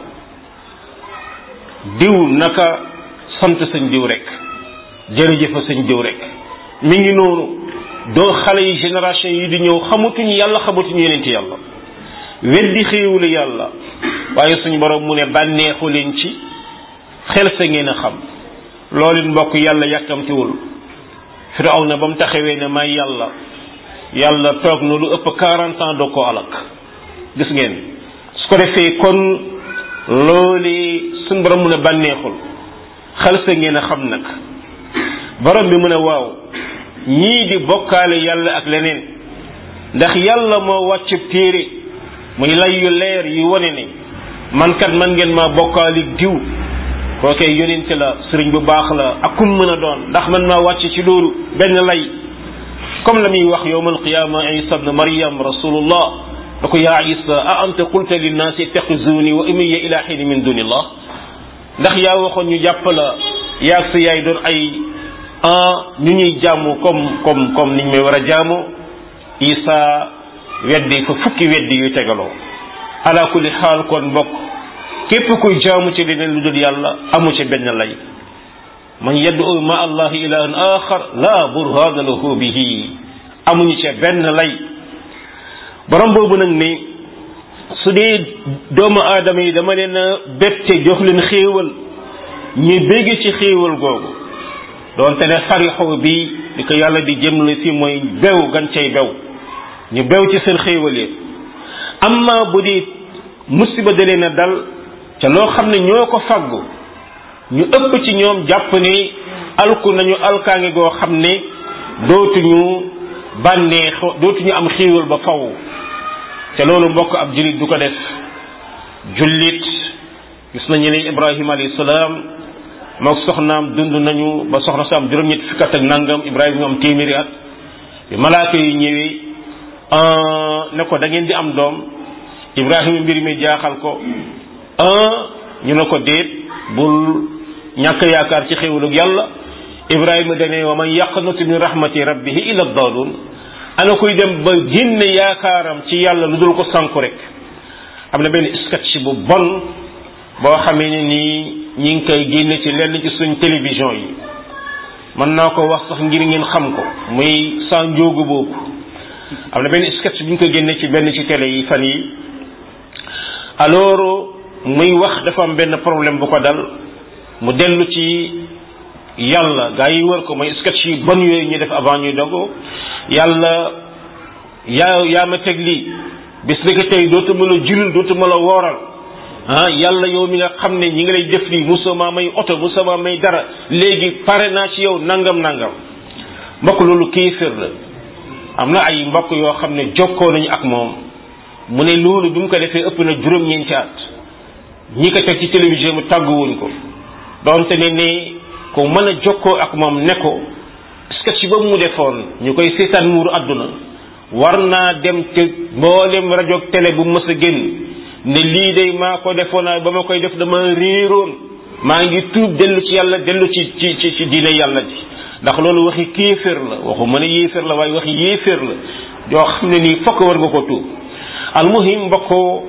diw naka sant sañ diw rek jërëjëfa sañ diw rek mi ngi noonu doo xale yi génération yi di ñëw xamatuñu yàlla xamatuñu yeneen ci yàlla weddi xéewulu yàlla waaye suñ borom mu ne bànneexu leen ci xel sa ngeen a xam loolu mbokk yàlla yàkkamtiwul firaw na ba mu taxawee ne may yàlla yàlla toog na lu ëpp quarante ans doo ko alak gis ngeen su ko defee kon loolu suñ borom mu ne bànneexul xel sa ngeen a xam nag borom bi mu ne waaw ñii di bokkaale yàlla ak leneen ndax yàlla moo wàcc téere muy lay yu leer yu wone ne man kat man ngeen maa bokkaali diw kookee yonente la sëriñ bu baax la ak kum mën a doon ndax man maa wàcc ci loolu benn lay comme la muy wax yowma alqiyama isa bne maryam rasulullah da ko yaa isa a anta qulta linnaasi ittaxizuni wa umiya ila xiini min dunillah ndax yaa waxoon ñu jàpp la yaag sa yaay doon ay ñu ñuy jaamu comme comme comme niñ may war a jaamu isa weddi fa fukki weddi yu tegaloo ala kulli xaal kon mbokk képp kuy jaamu ci leneen lu dul yàlla amu ci benn lay man yad'u ma allahi ilahan axar la burhana lahu bihi amuñu ci benn lay borom boobu nag ni su dee doomu aadama yi dama leen a bette jox leen xéewal ñu bégg ci xéewal googu doonte ne farixoo bi di ko yàlla di jëmle fi mooy bew gan cay bew ñu bew ci seen xéewal yi amma bu di musiba da leen a dal ca loo xam ne ñoo ko faggu ñu ëpp ci ñoom jàpp ni alku nañu alkaange goo xam ne dootuñu bànnee dootuñu am xéewal ba faw te loolu mbokk ab jullit du ko def jullit gis nañu ne ibrahima alayhi salaam mook soxnaam dund nañu ba soxna sa am juróom-ñett fukk ak nangam ibrahima am téeméeri at bi malaaka yi ñëwee ne ko da ngeen di am doom ibrahima mbir mi jaaxal ko ñu ne ko déet bul ñàkk yaakaar ci xéwalug yàlla ibrahima dane wa man yaqnutu min rahmati rabbihi illa dalun ana kuy dem ba génne yaakaaram ci yàlla lu dul ko sànku rek am na benn sketch bu bon boo xamee ne nii ñi ngi koy génne ci lenn ci suñ télévision yi mën naa ko wax sax ngir ngeen xam ko muy saa njóogu boobu am na benn sketch bu ñu ko génne ci benn ci télé yi fan yi alors muy wax dafa am benn problème bu ko dal mu dellu ci yàlla gaa yi wër ko mooy sketch yi bon yooyu ñu def avant ñuy dogo yàlla yaa yaa ma teg lii bis ni ko tey dootu ma la julil dootu ma la wooral ah yàlla yow mi nga xam ne ñi ngi lay def lii musuma may oto musuma may dara léegi pare naa ci yow nangam nangam mbokk loolu kéefër la am na ay mbokk yoo xam ne jokkoo nañu ak moom mu ne loolu bi mu ko defee ëpp na juróom-ñeenti at ñi ko teg ci télévision mu tàgguwuñ ko donte ne ne ko mën a jokkoo ak moom ne ko sketch boobu mu defoon ñu koy seetaan muuru àdduna war naa dem te mboolem rajo ak télé bu mës a génn ne lii day maa ko defoon ba ma koy def dama réeroon maa ngi tuub dellu ci yàlla dellu ci ci ci ci diine yàlla ji ndax loolu waxi kéeféer la waxu mën a yéeféer la waaye waxi yéeféer la yoo xam ne nii fokk war nga ko tuub almuhim mbokkoo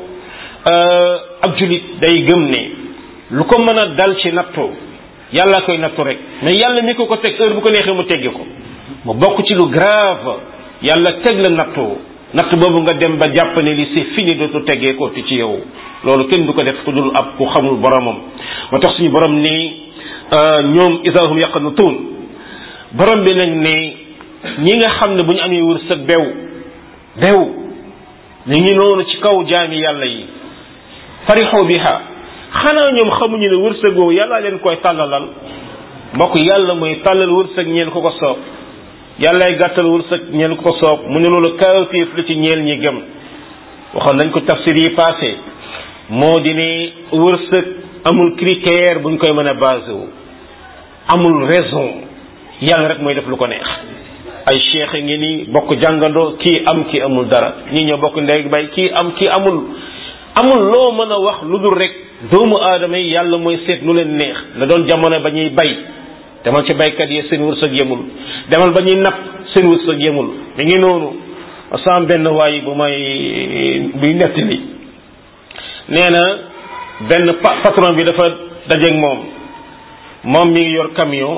ab julit day gëm ne lu ko mën a dal ci nattoo yàlla koy nattu rek mais yàlla mi ko ko teg heure bu ko neexee mu teggi ko mu bokk ci lu grave yàlla teg la nattoo natt boobu nga dem ba jàpp ne li c'est fini dootu teggee ko ci yow loolu kenn du ko def ku dul ab ku xamul boromam moo tax suñu borom ni ñoom isahum yaqanutun borom bi nag ne ñi nga xam ne bu ñu amee wërsëg bew bew ñu ngi noonu ci kaw jaami yàlla yi farixoo biha xanaa ñoom xamuñu ne wërsëg woowu yàlla leen koy tàllalal mbokk yàlla mooy tàllal wërsëg ñeel ko ko soob yàllaay gàttal wërsëg ñeel ko ko soob mu ne loolu kawtéef la ci ñeel ñi gëm waxoon nañ ko tafsir yi passé moo di ne wërsëg amul critère buñ koy mën a basé wu amul raison yàlla rek mooy def lu ko neex ay cheikh ngi ni bokk jàngandoo kii am kii amul dara ñii ñoo bokk ndey bay kii am kii amul amul loo mën a wax lu dul rek doomu aadama yi yàlla mooy seet lu leen neex la doon jamono ba ñuy bay demal ci baykat yi seen wërsëg yemul demal ba ñuy napp seen wërsëg yemul mi ngi noonu sam benn waay bu may buy nettali nee na benn patron bi dafa dajeeg moom moom mi ngi yor camion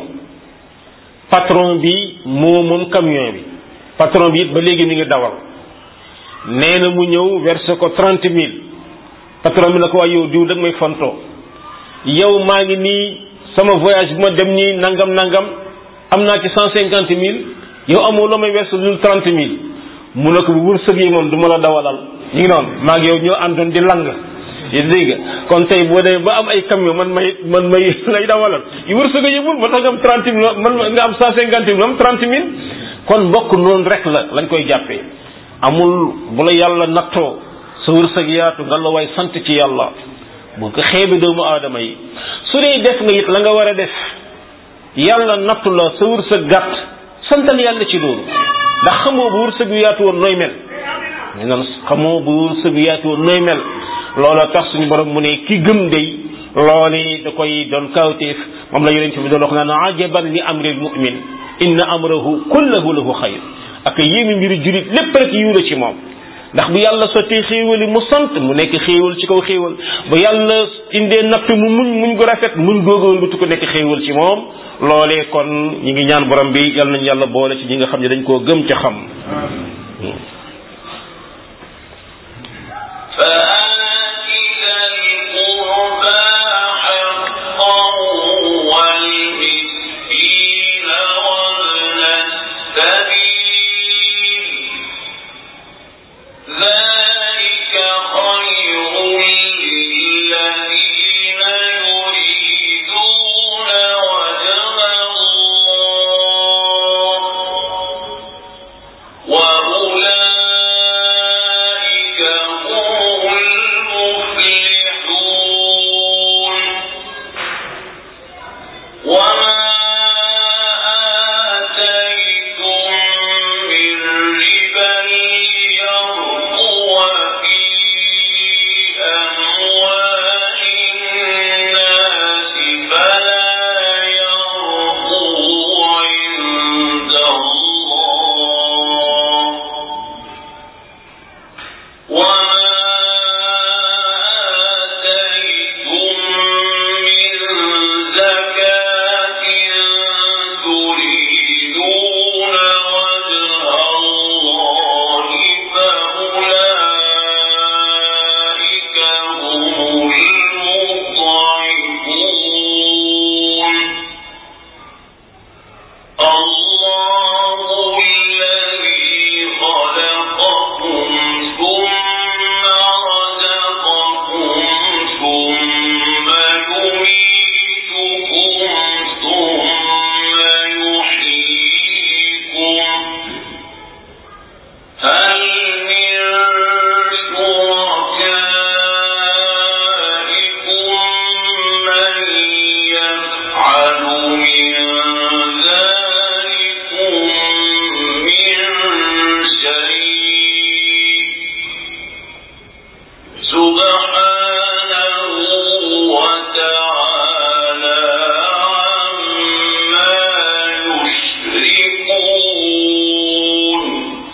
patron bi moo moom camion bi patron bi it ba léegi mi ngi dawal nee na mu ñëw versé ko trente mille patron bi na ko waa yow diw dag may fontoo yow maa ngi nii sama voyage bu ma dem nii nangam nangam am naa ci cent cinquante mille yow amoo loo may versé dul trente mille mu ne ko bu wërsëg yi moom du ma la dawalal ñu ngi noonu maa ngi yow ñoo àndoon di lang yi dégg kon tey boo demee ba am ay camion man may man may lay dawalal yu wërsëg yëbul moo tax nga am trente mille man nga am cent cinquante mille am trente mille kon mbokk noonu rek la lañ koy jàppee amul bu la yàlla nattoo sa wërsëg yaatu nga la waay sant ci yàlla bu ko xeebi doomu aadama yi su dee def nga it la nga war a def yàlla nattu la sa wërsëg gàtt santal yàlla ci loolu ndax xamoo bu wërsëg yu yaatu woon nooy mel ñu naan xamoo bu wërsëg yu yaatu woon nooy mel loola tax suñu borom mu ne ki gëm day loolu da koy doon kawtéef moom la yonent bi doon wax naan ajaban li amril mu'min inna amrahu kullahu lahu xayr ak yéemi mbiri julit lépp rek yiw la ci moom ndax bu yàlla sottee xéewali mu sant mu nekk xéewal ci kaw xéewal bu yàlla indee natt mu muñ muñ gu rafet muñ góogawal bu tu ko nekk xéewal ci moom loolee kon ñi ngi ñaan borom bi yàlla nañu yàlla boole ci ñi nga xam ne dañ koo gëm ca xam فآت ذا القربى حقه والمسكين وابن السبيل ذلك خير للذين يريدون وجه الله وأولئك هم المفلحون وما آتيتم من ربا ليربو في أموال الناس فلا يربو عند الله وما آتيتم من زكاة تريدون وجه الله فأولئك هم المضعفون الله الذي خلقكم ثم رزقكم ثم يميتكم ثم يحييكم هل من شركائكم من يفعل من ذلكم من شيء سبحانه وتعالى عما يشركون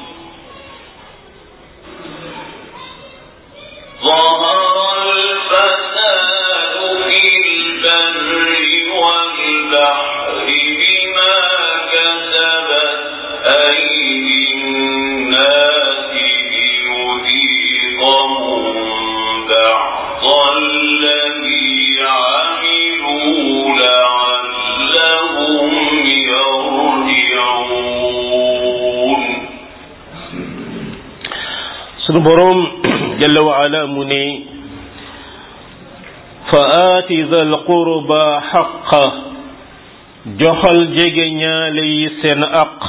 ظهر الفساد في البر والبحر بما كسبت أيدي الناس ليذيقهم بعض الذي عملوا لعلهم يرجعون sunu boroom jalla wa ala mu ne fa aati zal qurba xaqa joxal jege ñaale yi seen aq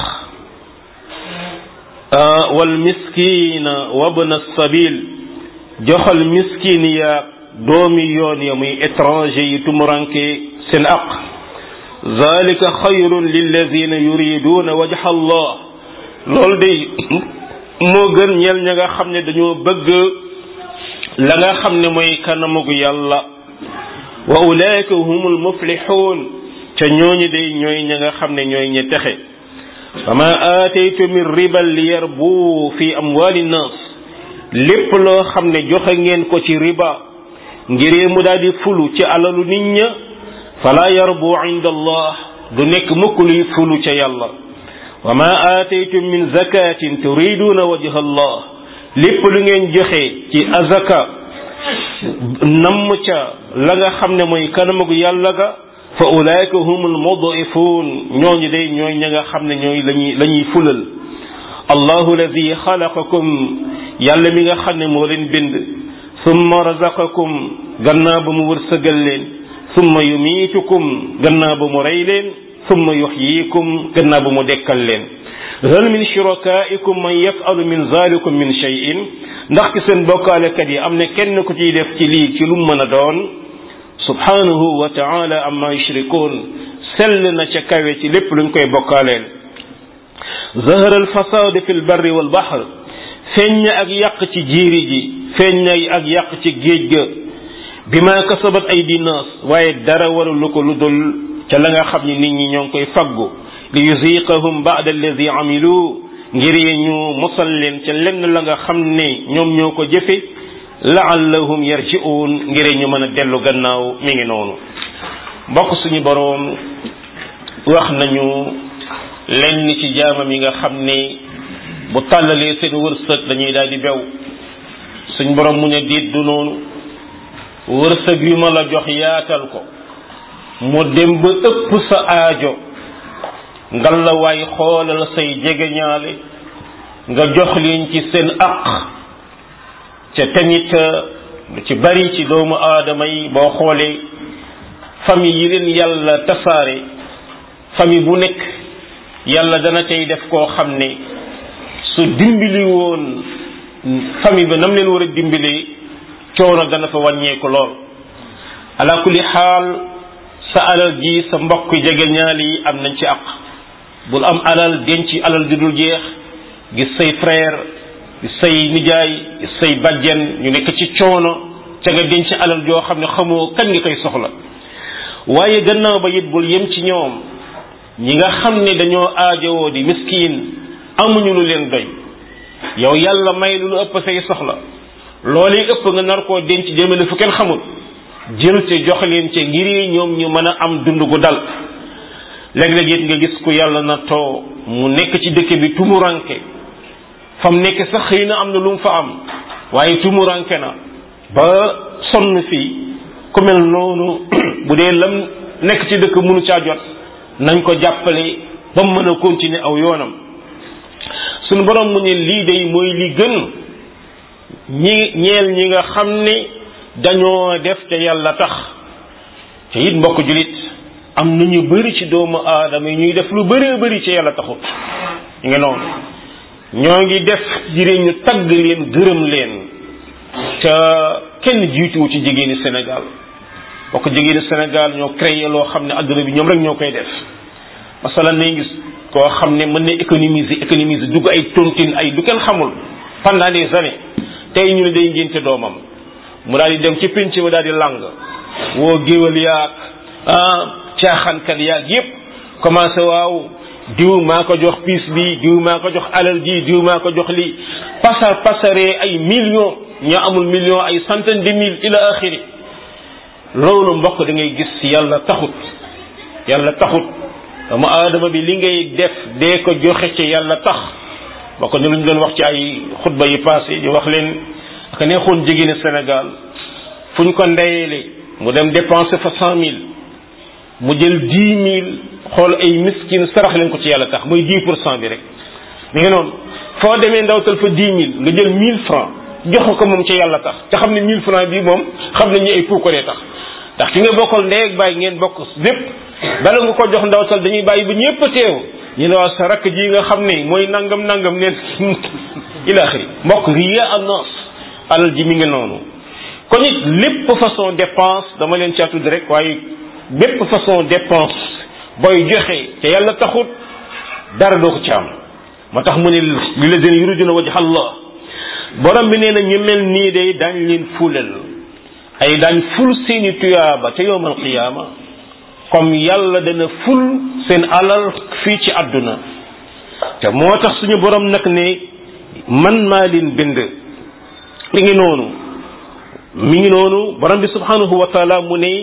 wal miskina wabna sabil joxal miskin ya doomi yoon ya muy étranger yi tumuranke seen aq zalika xayrun lilladina yuriduna wajha allah loolu day moo gën ñeel ña nga xam ne dañoo bëgg la nga xam ne mooy kanamugu yàlla wa ulaika humul muflixuun ca ñooñu day ñooy ña nga xam ne ñooy ña texe wa ma aataytu min ribal li yarbu fi amwali nnas lépp loo xam ne joxe ngeen ko ci riba ngir mu daal di fulu ci alalu nit ña fala yarbu inda allah du nekk mukk luy fulu ca yàlla wa ma aataytum min zakatin turiduna wajha allah lépp lu ngeen joxe ci azaka namm ca la nga xam ne mooy kanamagu yàlla ga fa ulaika humul mudifun ñooñu day ñooy ña nga xam ne ñooy lañuy la ñuy fulal allahu alladi xalaqakum yàlla mi nga xam ne moo leen bind summa razaqakum gannaaw ba mu wërsëgal leen summa yumiitukum gannaaw ba mu rey leen summa yuxyikum gannaaw ba mu dekkal leen hal min shurakaikum man yafalu min zalikum min cheyin ndax ci seen bokkaalekat yi am na kenn ku ciy def ci lii ci lu mu mën a doon subhanahu wa taala amma yushrikun sell na ca kawe ci lépp luñ koy bokkaaleel zahara alfasadu fi lbarri walbahr feeñ na ak yàq ci jiiri ji feeñ na ak yàq ci géej ga bi ma kasabat ay dinaas waaye dara waralu ko lu dul ca la nga xam ni nit ñi ñoo ngi koy faggu li yuziqahum ba'da alladi amilu ngir ñu mosal leen ca lenn la nga xam ne ñoom ñoo ko jëfe laallahum yarji'un ngir ñu mën a dellu gannaaw mi ngi noonu mbokk suñu boroom wax nañu lenn ci jaamam yi nga xam ne bu tàllalee seen wërsëg dañuy daal di bew suñ boroom mu ne diit du noonu wërsëg yu ma la jox yaatal ko mu dem ba ëpp sa aajo ngal la waay xoolal say jegeñaale nga jox leen ci seen aq ca tamit lu ci bari ci doomu aadama yi boo xoolee famille yi leen yàlla tasaare famille bu nekk yàlla dana tey def koo xam ne su dimbali woon famille ba nam leen war a dimbalee coono dana fa wàññeeku lool ala kulli xaal sa alal ji sa mbokk jegeñaale yi am nañ ci aq bul am alal denc alal ju dul jeex gis say frère gis say nijaay gis say bàjjen ñu nekk ci coono ca nga denc alal joo xam ne xamoo kan nga koy soxla waaye gannaaw ba it bul yem ci ñoom ñi nga xam ne dañoo aajowoo di miskin amuñu lu leen doy yow yàlla may lu lu ëpp say soxla loolu ëpp nga nar koo denc jëmale fu kenn xamul jël te jox leen ca ngir ñoom ñu mën a am dund gu dal léeg-léeg it nga gis ku yàlla na too mu nekk ci dëkk bi tumuranke fam nekk sax xëy na am na lu mu fa am waaye tumuranke na ba sonn fii ku mel noonu bu dee lam nekk ci dëkk mënu caa jot nañ ko jàppale ba mu mën a continuer aw yoonam suñu borom mu ne lii day mooy li gën ñi ñeel ñi nga xam ne dañoo def te yàlla tax te it mbokk julit am na ñu bëri ci doomu aadama yi ñuy def lu bëree bëri ci yàlla taxut ñu ngi noonu ñoo ngi def jire ñu tagg leen gërëm leen te kenn jiituwu ci jigéeni Sénégal bokk jigéeni Sénégal ñoo créé loo xam ne adduna bi ñoom rek ñoo koy def masalan nañ gis koo xam ne mën na économiser économiser dugg ay tontine ay du kenn xamul pendant des années tey ñu ne day ngénte doomam mu daal di dem ci pénc ma daal di lang woo géwal yaag ah caaxaankat yaag yépp commencé waaw diw maa ko jox piis bi diw maa ko jox alal ji diw maa ko jox li pasar pasaree ay millions ñoo amul millions ay centaine de mille ila axiri loolu mbokk da ngay gis yàlla taxut yàlla taxut dama aadama bi li ngay def dee ko joxe ci yàlla tax bokk ni lu ñu doon wax ci ay xutba yi passé di wax leen aka neexoon jigéeni Sénégal fu ñu ko ndeyele mu dem dépenser fa cent mille mu jël dix mille xool ay miskin sarax leen ko ci yàlla tax muy dix pour cent bi rek mi ngi noonu foo demee ndawtal fa dix mille nga jël mille francs jox ko moom ci yàlla tax te xam ne mille francs bi moom xam nañu ay puukaree tax ndax ki nga bokkal ndey ak bàyyi ngeen bokk lépp bala nga ko jox ndawtal dañuy bàyyi ba ñëpp a teew ñu ne waa sa rakk ji nga xam ne mooy nangam nangam neen ilaaxiri mbokk riya annos alal ji mi ngi noonu kon it lépp façon dépense dama leen caa tudd rek waaye bépp façon dépense booy joxe te yàlla taxut dara doo ko ci am moo tax mu ne li la dina yuriduna wajha Allah borom bi nee na ñu mel nii day daañ leen fulal ay daañ ful seeni tuyaaba te yowmal qiyaama comme yàlla dana ful seen alal fii ci àdduna te moo tax suñu borom nag ne man maa leen bind mi ngi noonu mi ngi noonu borom bi subhanahu wa taala mu ne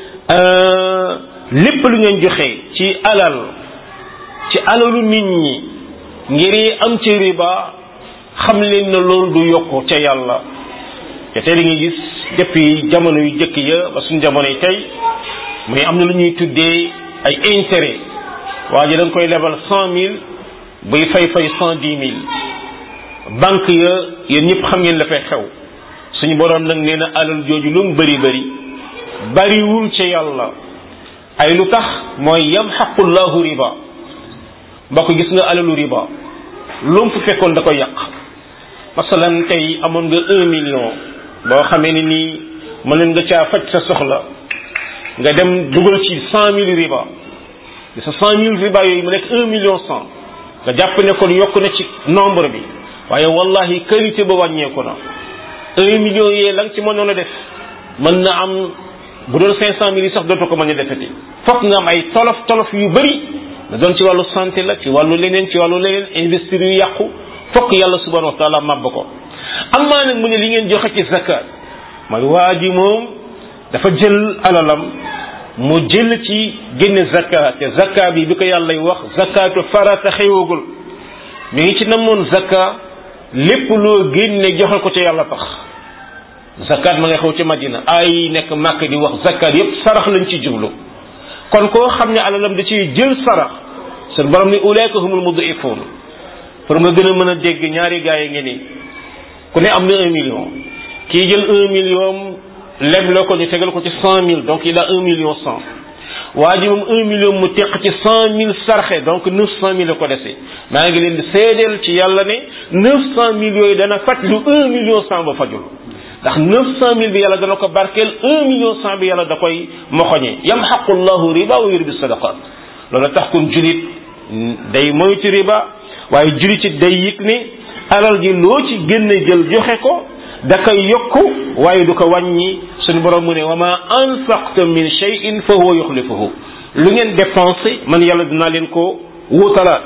lépp lu ngeen joxe ci alal ci alalu nit ñi ngir am ci riba xam leen na loolu du yokku ca yàlla te tey da ngay gis depuis jamono yu jëkk ya ba suñu jamono yi tey mais am na lu ñuy tuddee ay intérêt waa ji da nga koy lebal cent mille buy fay fay cent dix mille banque ya yéen ñëpp xam ngeen la fay xew suñu boroom nag nee na alal jooju lu mu bëri bëri bariwul ca yàlla ay lu tax mooy yamxaqullahu riba mbokk gis nga alalu riba lu mu fi fekkoon da koy yàq masalan tey amoon nga un million boo xamee ni nii mën nga caa faj sa soxla nga dem dugal ci cent mille riba sa cent mille riba yooyu mu nekk un million cent nga jàpp ne kon yokk na ci nombre bi waaye wallahi qualité ba wàññeeku na un million yee la nga ci mënoon a def mën na am bu doon cinq cent mille yi sax dootu ko mën a defeti fokk nga am ay tolof tolof yu bëri na doon ci wàllu santé la ci wàllu leneen ci wàllu leneen investir yu yàqu fokk yàlla subhanahu wa taala màbb ko am maa nag mu ne li ngeen joxe ci zakat mooy waa ji moom dafa jël alalam mu jël ci génne zakat te zakat bi bi ko yàllay wax zakatu farata xewagul mi ngi ci namoon zakat lépp loo génne joxe ko ca yàlla tax zakat ma nga xew ci madina ay nekk màkk di wax zakat yépp sarax lañ ci jublu kon koo xam ne alalam da ciy jël sarax seen borom ni ulaika humul mudifun pour nga gën a mën a dégg ñaari gaay yi ngi ni ku ne am na un million kii jël un million leb la ko ñu tegal ko ci cent mille donc il a un million cent waa ji moom un million mu teq ci cent mille sarxe donc neuf cent mille la ko dese maa ngi leen di seedeel ci yàlla ne neuf cent mille yooyu dana faj lu un million cent ba fajul ndax neuf cent mille bi yàlla dana ko barkeel un million cent bi yàlla da koy moxoñe yamxaqu llahu riba wa yurbi sadaqat loolu tax kon julit day moytu riba waaye julit ci day yëg ne alal ji loo ci génne jël joxe ko da koy yokku waaye du ko wàññi suñu borom mu ne wa ma anfaqtum min shay'in fa huwa yuxlifuhu lu ngeen dépensé man yàlla dinaa leen ko wutalaat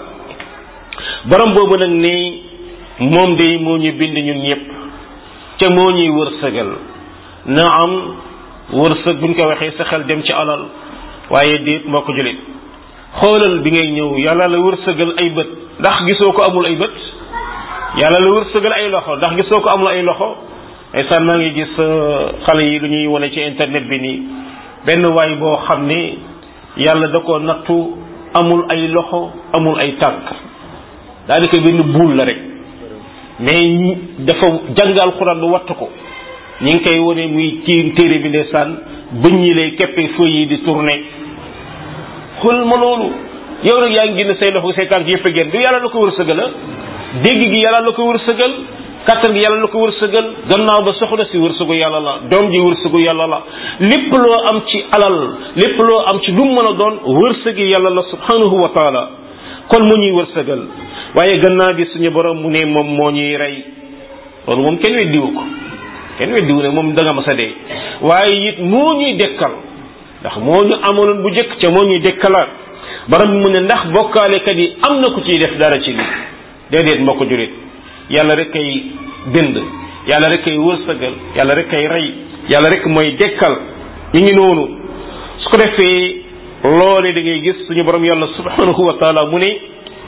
borom boobu nag ne moom day moo ñu bind ñun ñëpp te moo ñuy wërsëgal na am wërsëg buñ ko waxee sa xel dem ci alal waaye déet moo ko julit xoolal bi ngay ñëw yàlla la wërsëgal ay bët ndax gisoo ko amul ay bët yàlla la wërsëgal ay loxo ndax gisoo ko amul ay loxo ndeysaan maa ngi gis xale yi lu ñuy wane ci internet bi nii benn waay boo xam ne yàlla da ko nattu amul ay loxo amul ay tànk daanaka benn buul la rek mais dafa jàngal xuraan lu wattu ko ñi ngi koy wane muy kii téere bi ndeysaan bëñ ñi lay keppee feuilles yi di tourner xool ma loolu yow nag yaa ngi génn say loxo say tànk yëpp a génn du yàlla la ko wërsëgal la dégg gi yàlla la ko wërsëgal kattan gi yàlla la ko wërsëgal gannaaw ba soxna si wërsëgu yàlla la doom ji wërsëgu yàlla la lépp loo am ci alal lépp loo am ci lu mu mën a doon wërsëgi yàlla la subhanahu wa taala kon mu ñuy wërsëgal waaye gannaaw bi suñu borom mu ne moom moo ñuy rey loolu moom kenn weddiwu ko kenn weddiwu ne moom da nga mas a dee waaye it moo ñuy dekkal ndax moo ñu amaloon bu jëkk ca moo ñuy dekkalaat borom bi mu ne ndax bokkaalekat yi am na ku ciy def dara ci lii déedéet mbokk julit yàlla rek kay bind yàlla rek kay wërsëgal yàlla rek kay rey yàlla rek mooy dekkal ñu ngi noonu su ko defee loole da ngay gis suñu borom yàlla subhanahu wa taala mu ne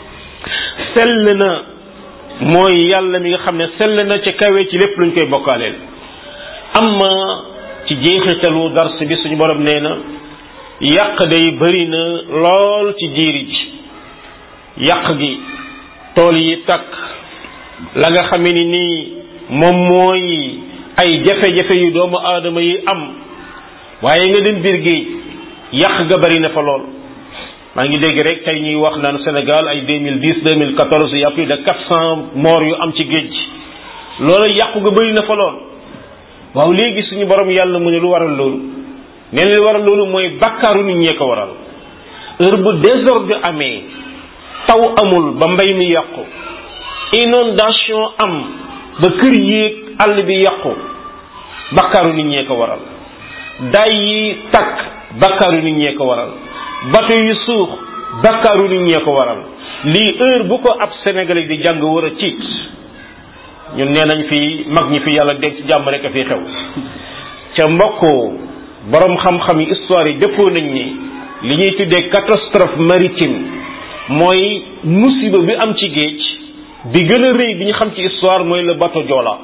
sell na mooy yàlla mi nga xam ne sell na ca kawe ci lépp luñ koy bokkaaleel amma ci jeexitalu dars bi suñu borom nee na yàq day bëri na lool ci jiiri ji yàq gi tool yi takk la nga xamee ni nii moom mooy ay jafe-jafe yu doomu aadama yi am waaye nga dem biir géej yàq ga bëri na fa lool maa ngi dégg rek tey ñuy wax naan Sénégal ay 2010 2014 y a plus de 400 morts yu am ci géej gi loolu yàqu ga bëri na fa lool waaw léegi suñu borom yàlla mu ne lu waral loolu nee na lu waral loolu mooy bakkaaru nit ñee ko waral heure bu désordre amee taw amul ba mbay mi yàqu inondation am ba kër yéeg àll bi yàqu bakkaaru nit ñee ko waral day yi takk bakkaaru nit ñee ko waral bato yu suux bakkaaru nit ñee ko waral lii heure bu ko ab sénégalais di jàng war a tiit ñun nee nañ fi mag ñi fi yàlla dégg ci jàmm rek a fi xew ca mbokkoo borom xam-xam yi histoire yi dëppoo nañ ni li ñuy tuddee catastrophe maritime mooy musiba bi am ci géej bi gën a rëy bi ñu xam ci histoire mooy le bateau Joola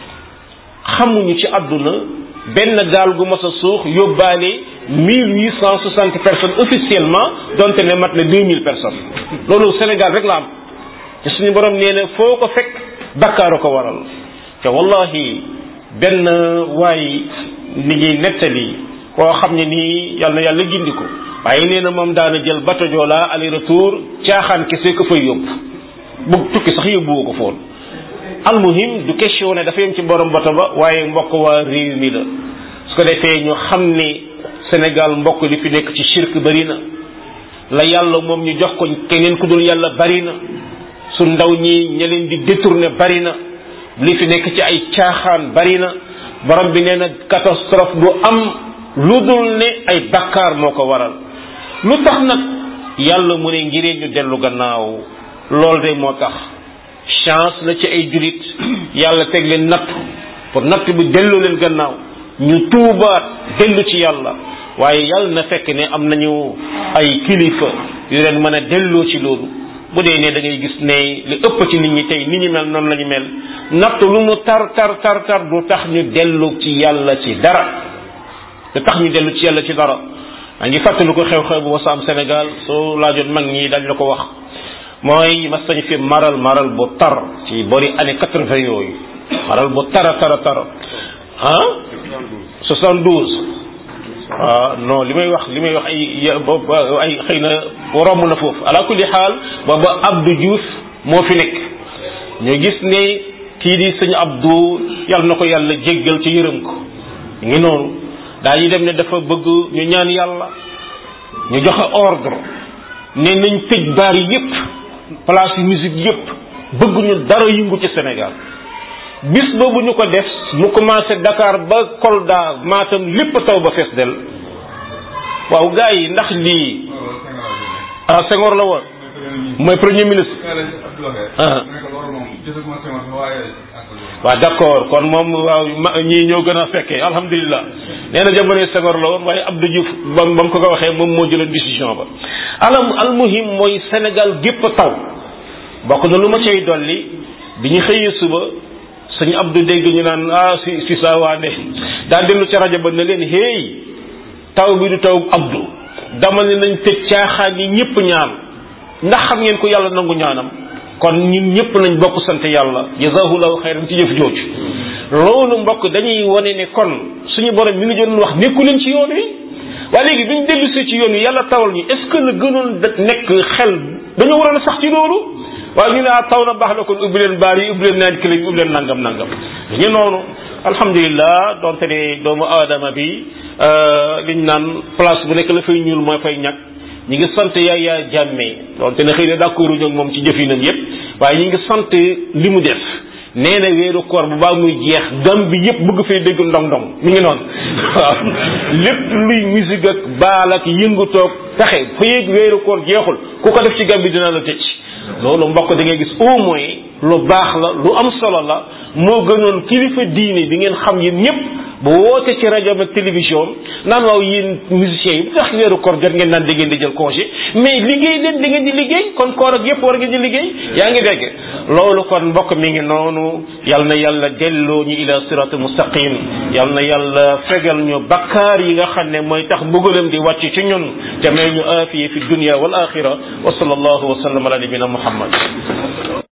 xamuñu ci àdduna benn gaal gu mos a suux yóbbaale mille huit cent soixante personnes officiellement donte ne mat na deux mille personnes loolu Sénégal rek la am te suñu borom nee na foo ko fekk bakkaaru ko waral te wallahi benn waay ni ngi nettali koo xam ne nii yàlla na yàlla gindi ko waaye nee na moom daana jël bateau Joola aller retour caaxaan kese ko fay yóbbu bu tukki sax yóbbuwoo ko foon almuhim du question ne dafa yem ci borom bato ba waaye mbokk waa réew mi la su ko defee ñu xam ne Sénégal mbokk li fi nekk ci shirk bari na la yàlla moom ñu jox ko keneen ku dul yàlla bari na su ndaw ñi ña leen di détourné bari na li fi nekk ci ay caaxaan bari na borom bi nee na catastrophe du am lu dul ne ay bakkaar moo ko waral lu tax nag yàlla mu ne ngiree ñu dellu gannaaw loolu de moo tax chance la ci ay julit yàlla teg leen natt pour natt bi delloo leen gannaaw ñu tuubaat dellu ci yàlla waaye yàlla na fekk ne am nañu ay kilifa yu leen mën a delloo ci loolu bu dee ne da ngay gis ne li ëpp ci nit ñi tey nit ñi mel noonu la ñu mel natt lu mu tar tar tar tar du tax ñu dellu ci yàlla ci dara du tax ñu dellu ci yàlla ci dara maa ngi fàttali ko xew-xew bu wasa am Sénégal soo laajoon mag ñi dañ la ko wax mooy mas nañu fi maral maral bu tar ci bori année quatre-vingt yooyu maral bu tara tara tara ah soixante-douze ah non li may wax li may wax ay ay xëy na romb na foofu ala kulli xaal booba Abdou Diouf moo fi nekk ñu gis ne kii di sëñ Abdou yàlla na ko yàlla jéggal ci yërëm ko ngi noonu daa ñu dem ne dafa bëgg ñu ñaan yàlla ñu joxe ordre ne nañ tëj baar yépp place yu musique yépp bëgg ñu dara yëngu ci Sénégal bis boobu ñu ko def mu commencé Dakar ba Kolda Matam lépp taw ba fees del waaw gars yi ndax lii ah Senghor la woon mooy premier ministre ah waaw d'accord kon moom waaw ñii ñoo gën a fekkee alhamdulilah nee na jamonoy Senghor la woon waaye Abdou Diouf ba ba mu ko ko waxee moom moo jëloon décision ba alam almuhim mooy Sénégal gépp taw bokk na lu ma cay dolli bi ñu xëyee suba sëñ Abdou dégg ñu naan ah si si saa waande daa dellu ca rajo ba ne leen hey taw bi du taw Abdou dama ne nañ tëj caaxaan yi ñëpp ñaan ndax xam ngeen ko yàlla nangu ñaanam kon ñun ñëpp nañ bokk sant yàlla jazahullahu xayran ci jëf jooju loolu mbokk dañuy wane ne kon suñu borom mi ngi doon wax nekku leen ci yoon wi waaye léegi bi ñu dellu see ci yoon wi yàlla tawal ñu est ce que la gënoon da nekk xel dañoo waroon a sax ci loolu waaye ñu ne ah taw na baax na kon ubbi leen baar yi ubbi leen naan kële yi ubbi leen nangam nangam ñu noonu alhamdulilah donte ne doomu aadama bi liñ naan place bu nekk la fay ñuul mooy fay ñàkk ñi ngi sant yaay yaa jàmmee donte ne xëy na d'accord ñu ak moom ci jëfinam yépp waaye ñi ngi sant li mu def nee na weeru koor bu baa muy jeex gam bi yépp bëgg fay dégg ndong ndong mi ngi noonu waaw lépp luy musique ak baal ak yëngutoog taxe fa yéeg weeru koor jeexul ku ko def ci gam bi dina la tëj loolu mbokk da ngay gis au moins lu baax la lu am solo la moo gënoon kilifa diine bi ngeen xam yéen ñëpp bu woote ci rajo ak télévision naan waaw yéen musiciens yi bu tax weeru koor jot ngeen naan da ngeen di jël congé mais liggéey leen da ngeen di liggéey kon koor ak yëpp war ngeen di liggéey yaa ngi dégg loolu kon mbokk mi ngi noonu yal na yàlla delloo ñu ila siratul mustaqim yal na yàlla fegal ñu bakkaar yi nga xam ne mooy tax mbugalam di wàcc ci ñun te may ñu aafiye fi dunia wal axira wa sallallahu wa sallam ala nabina muhammad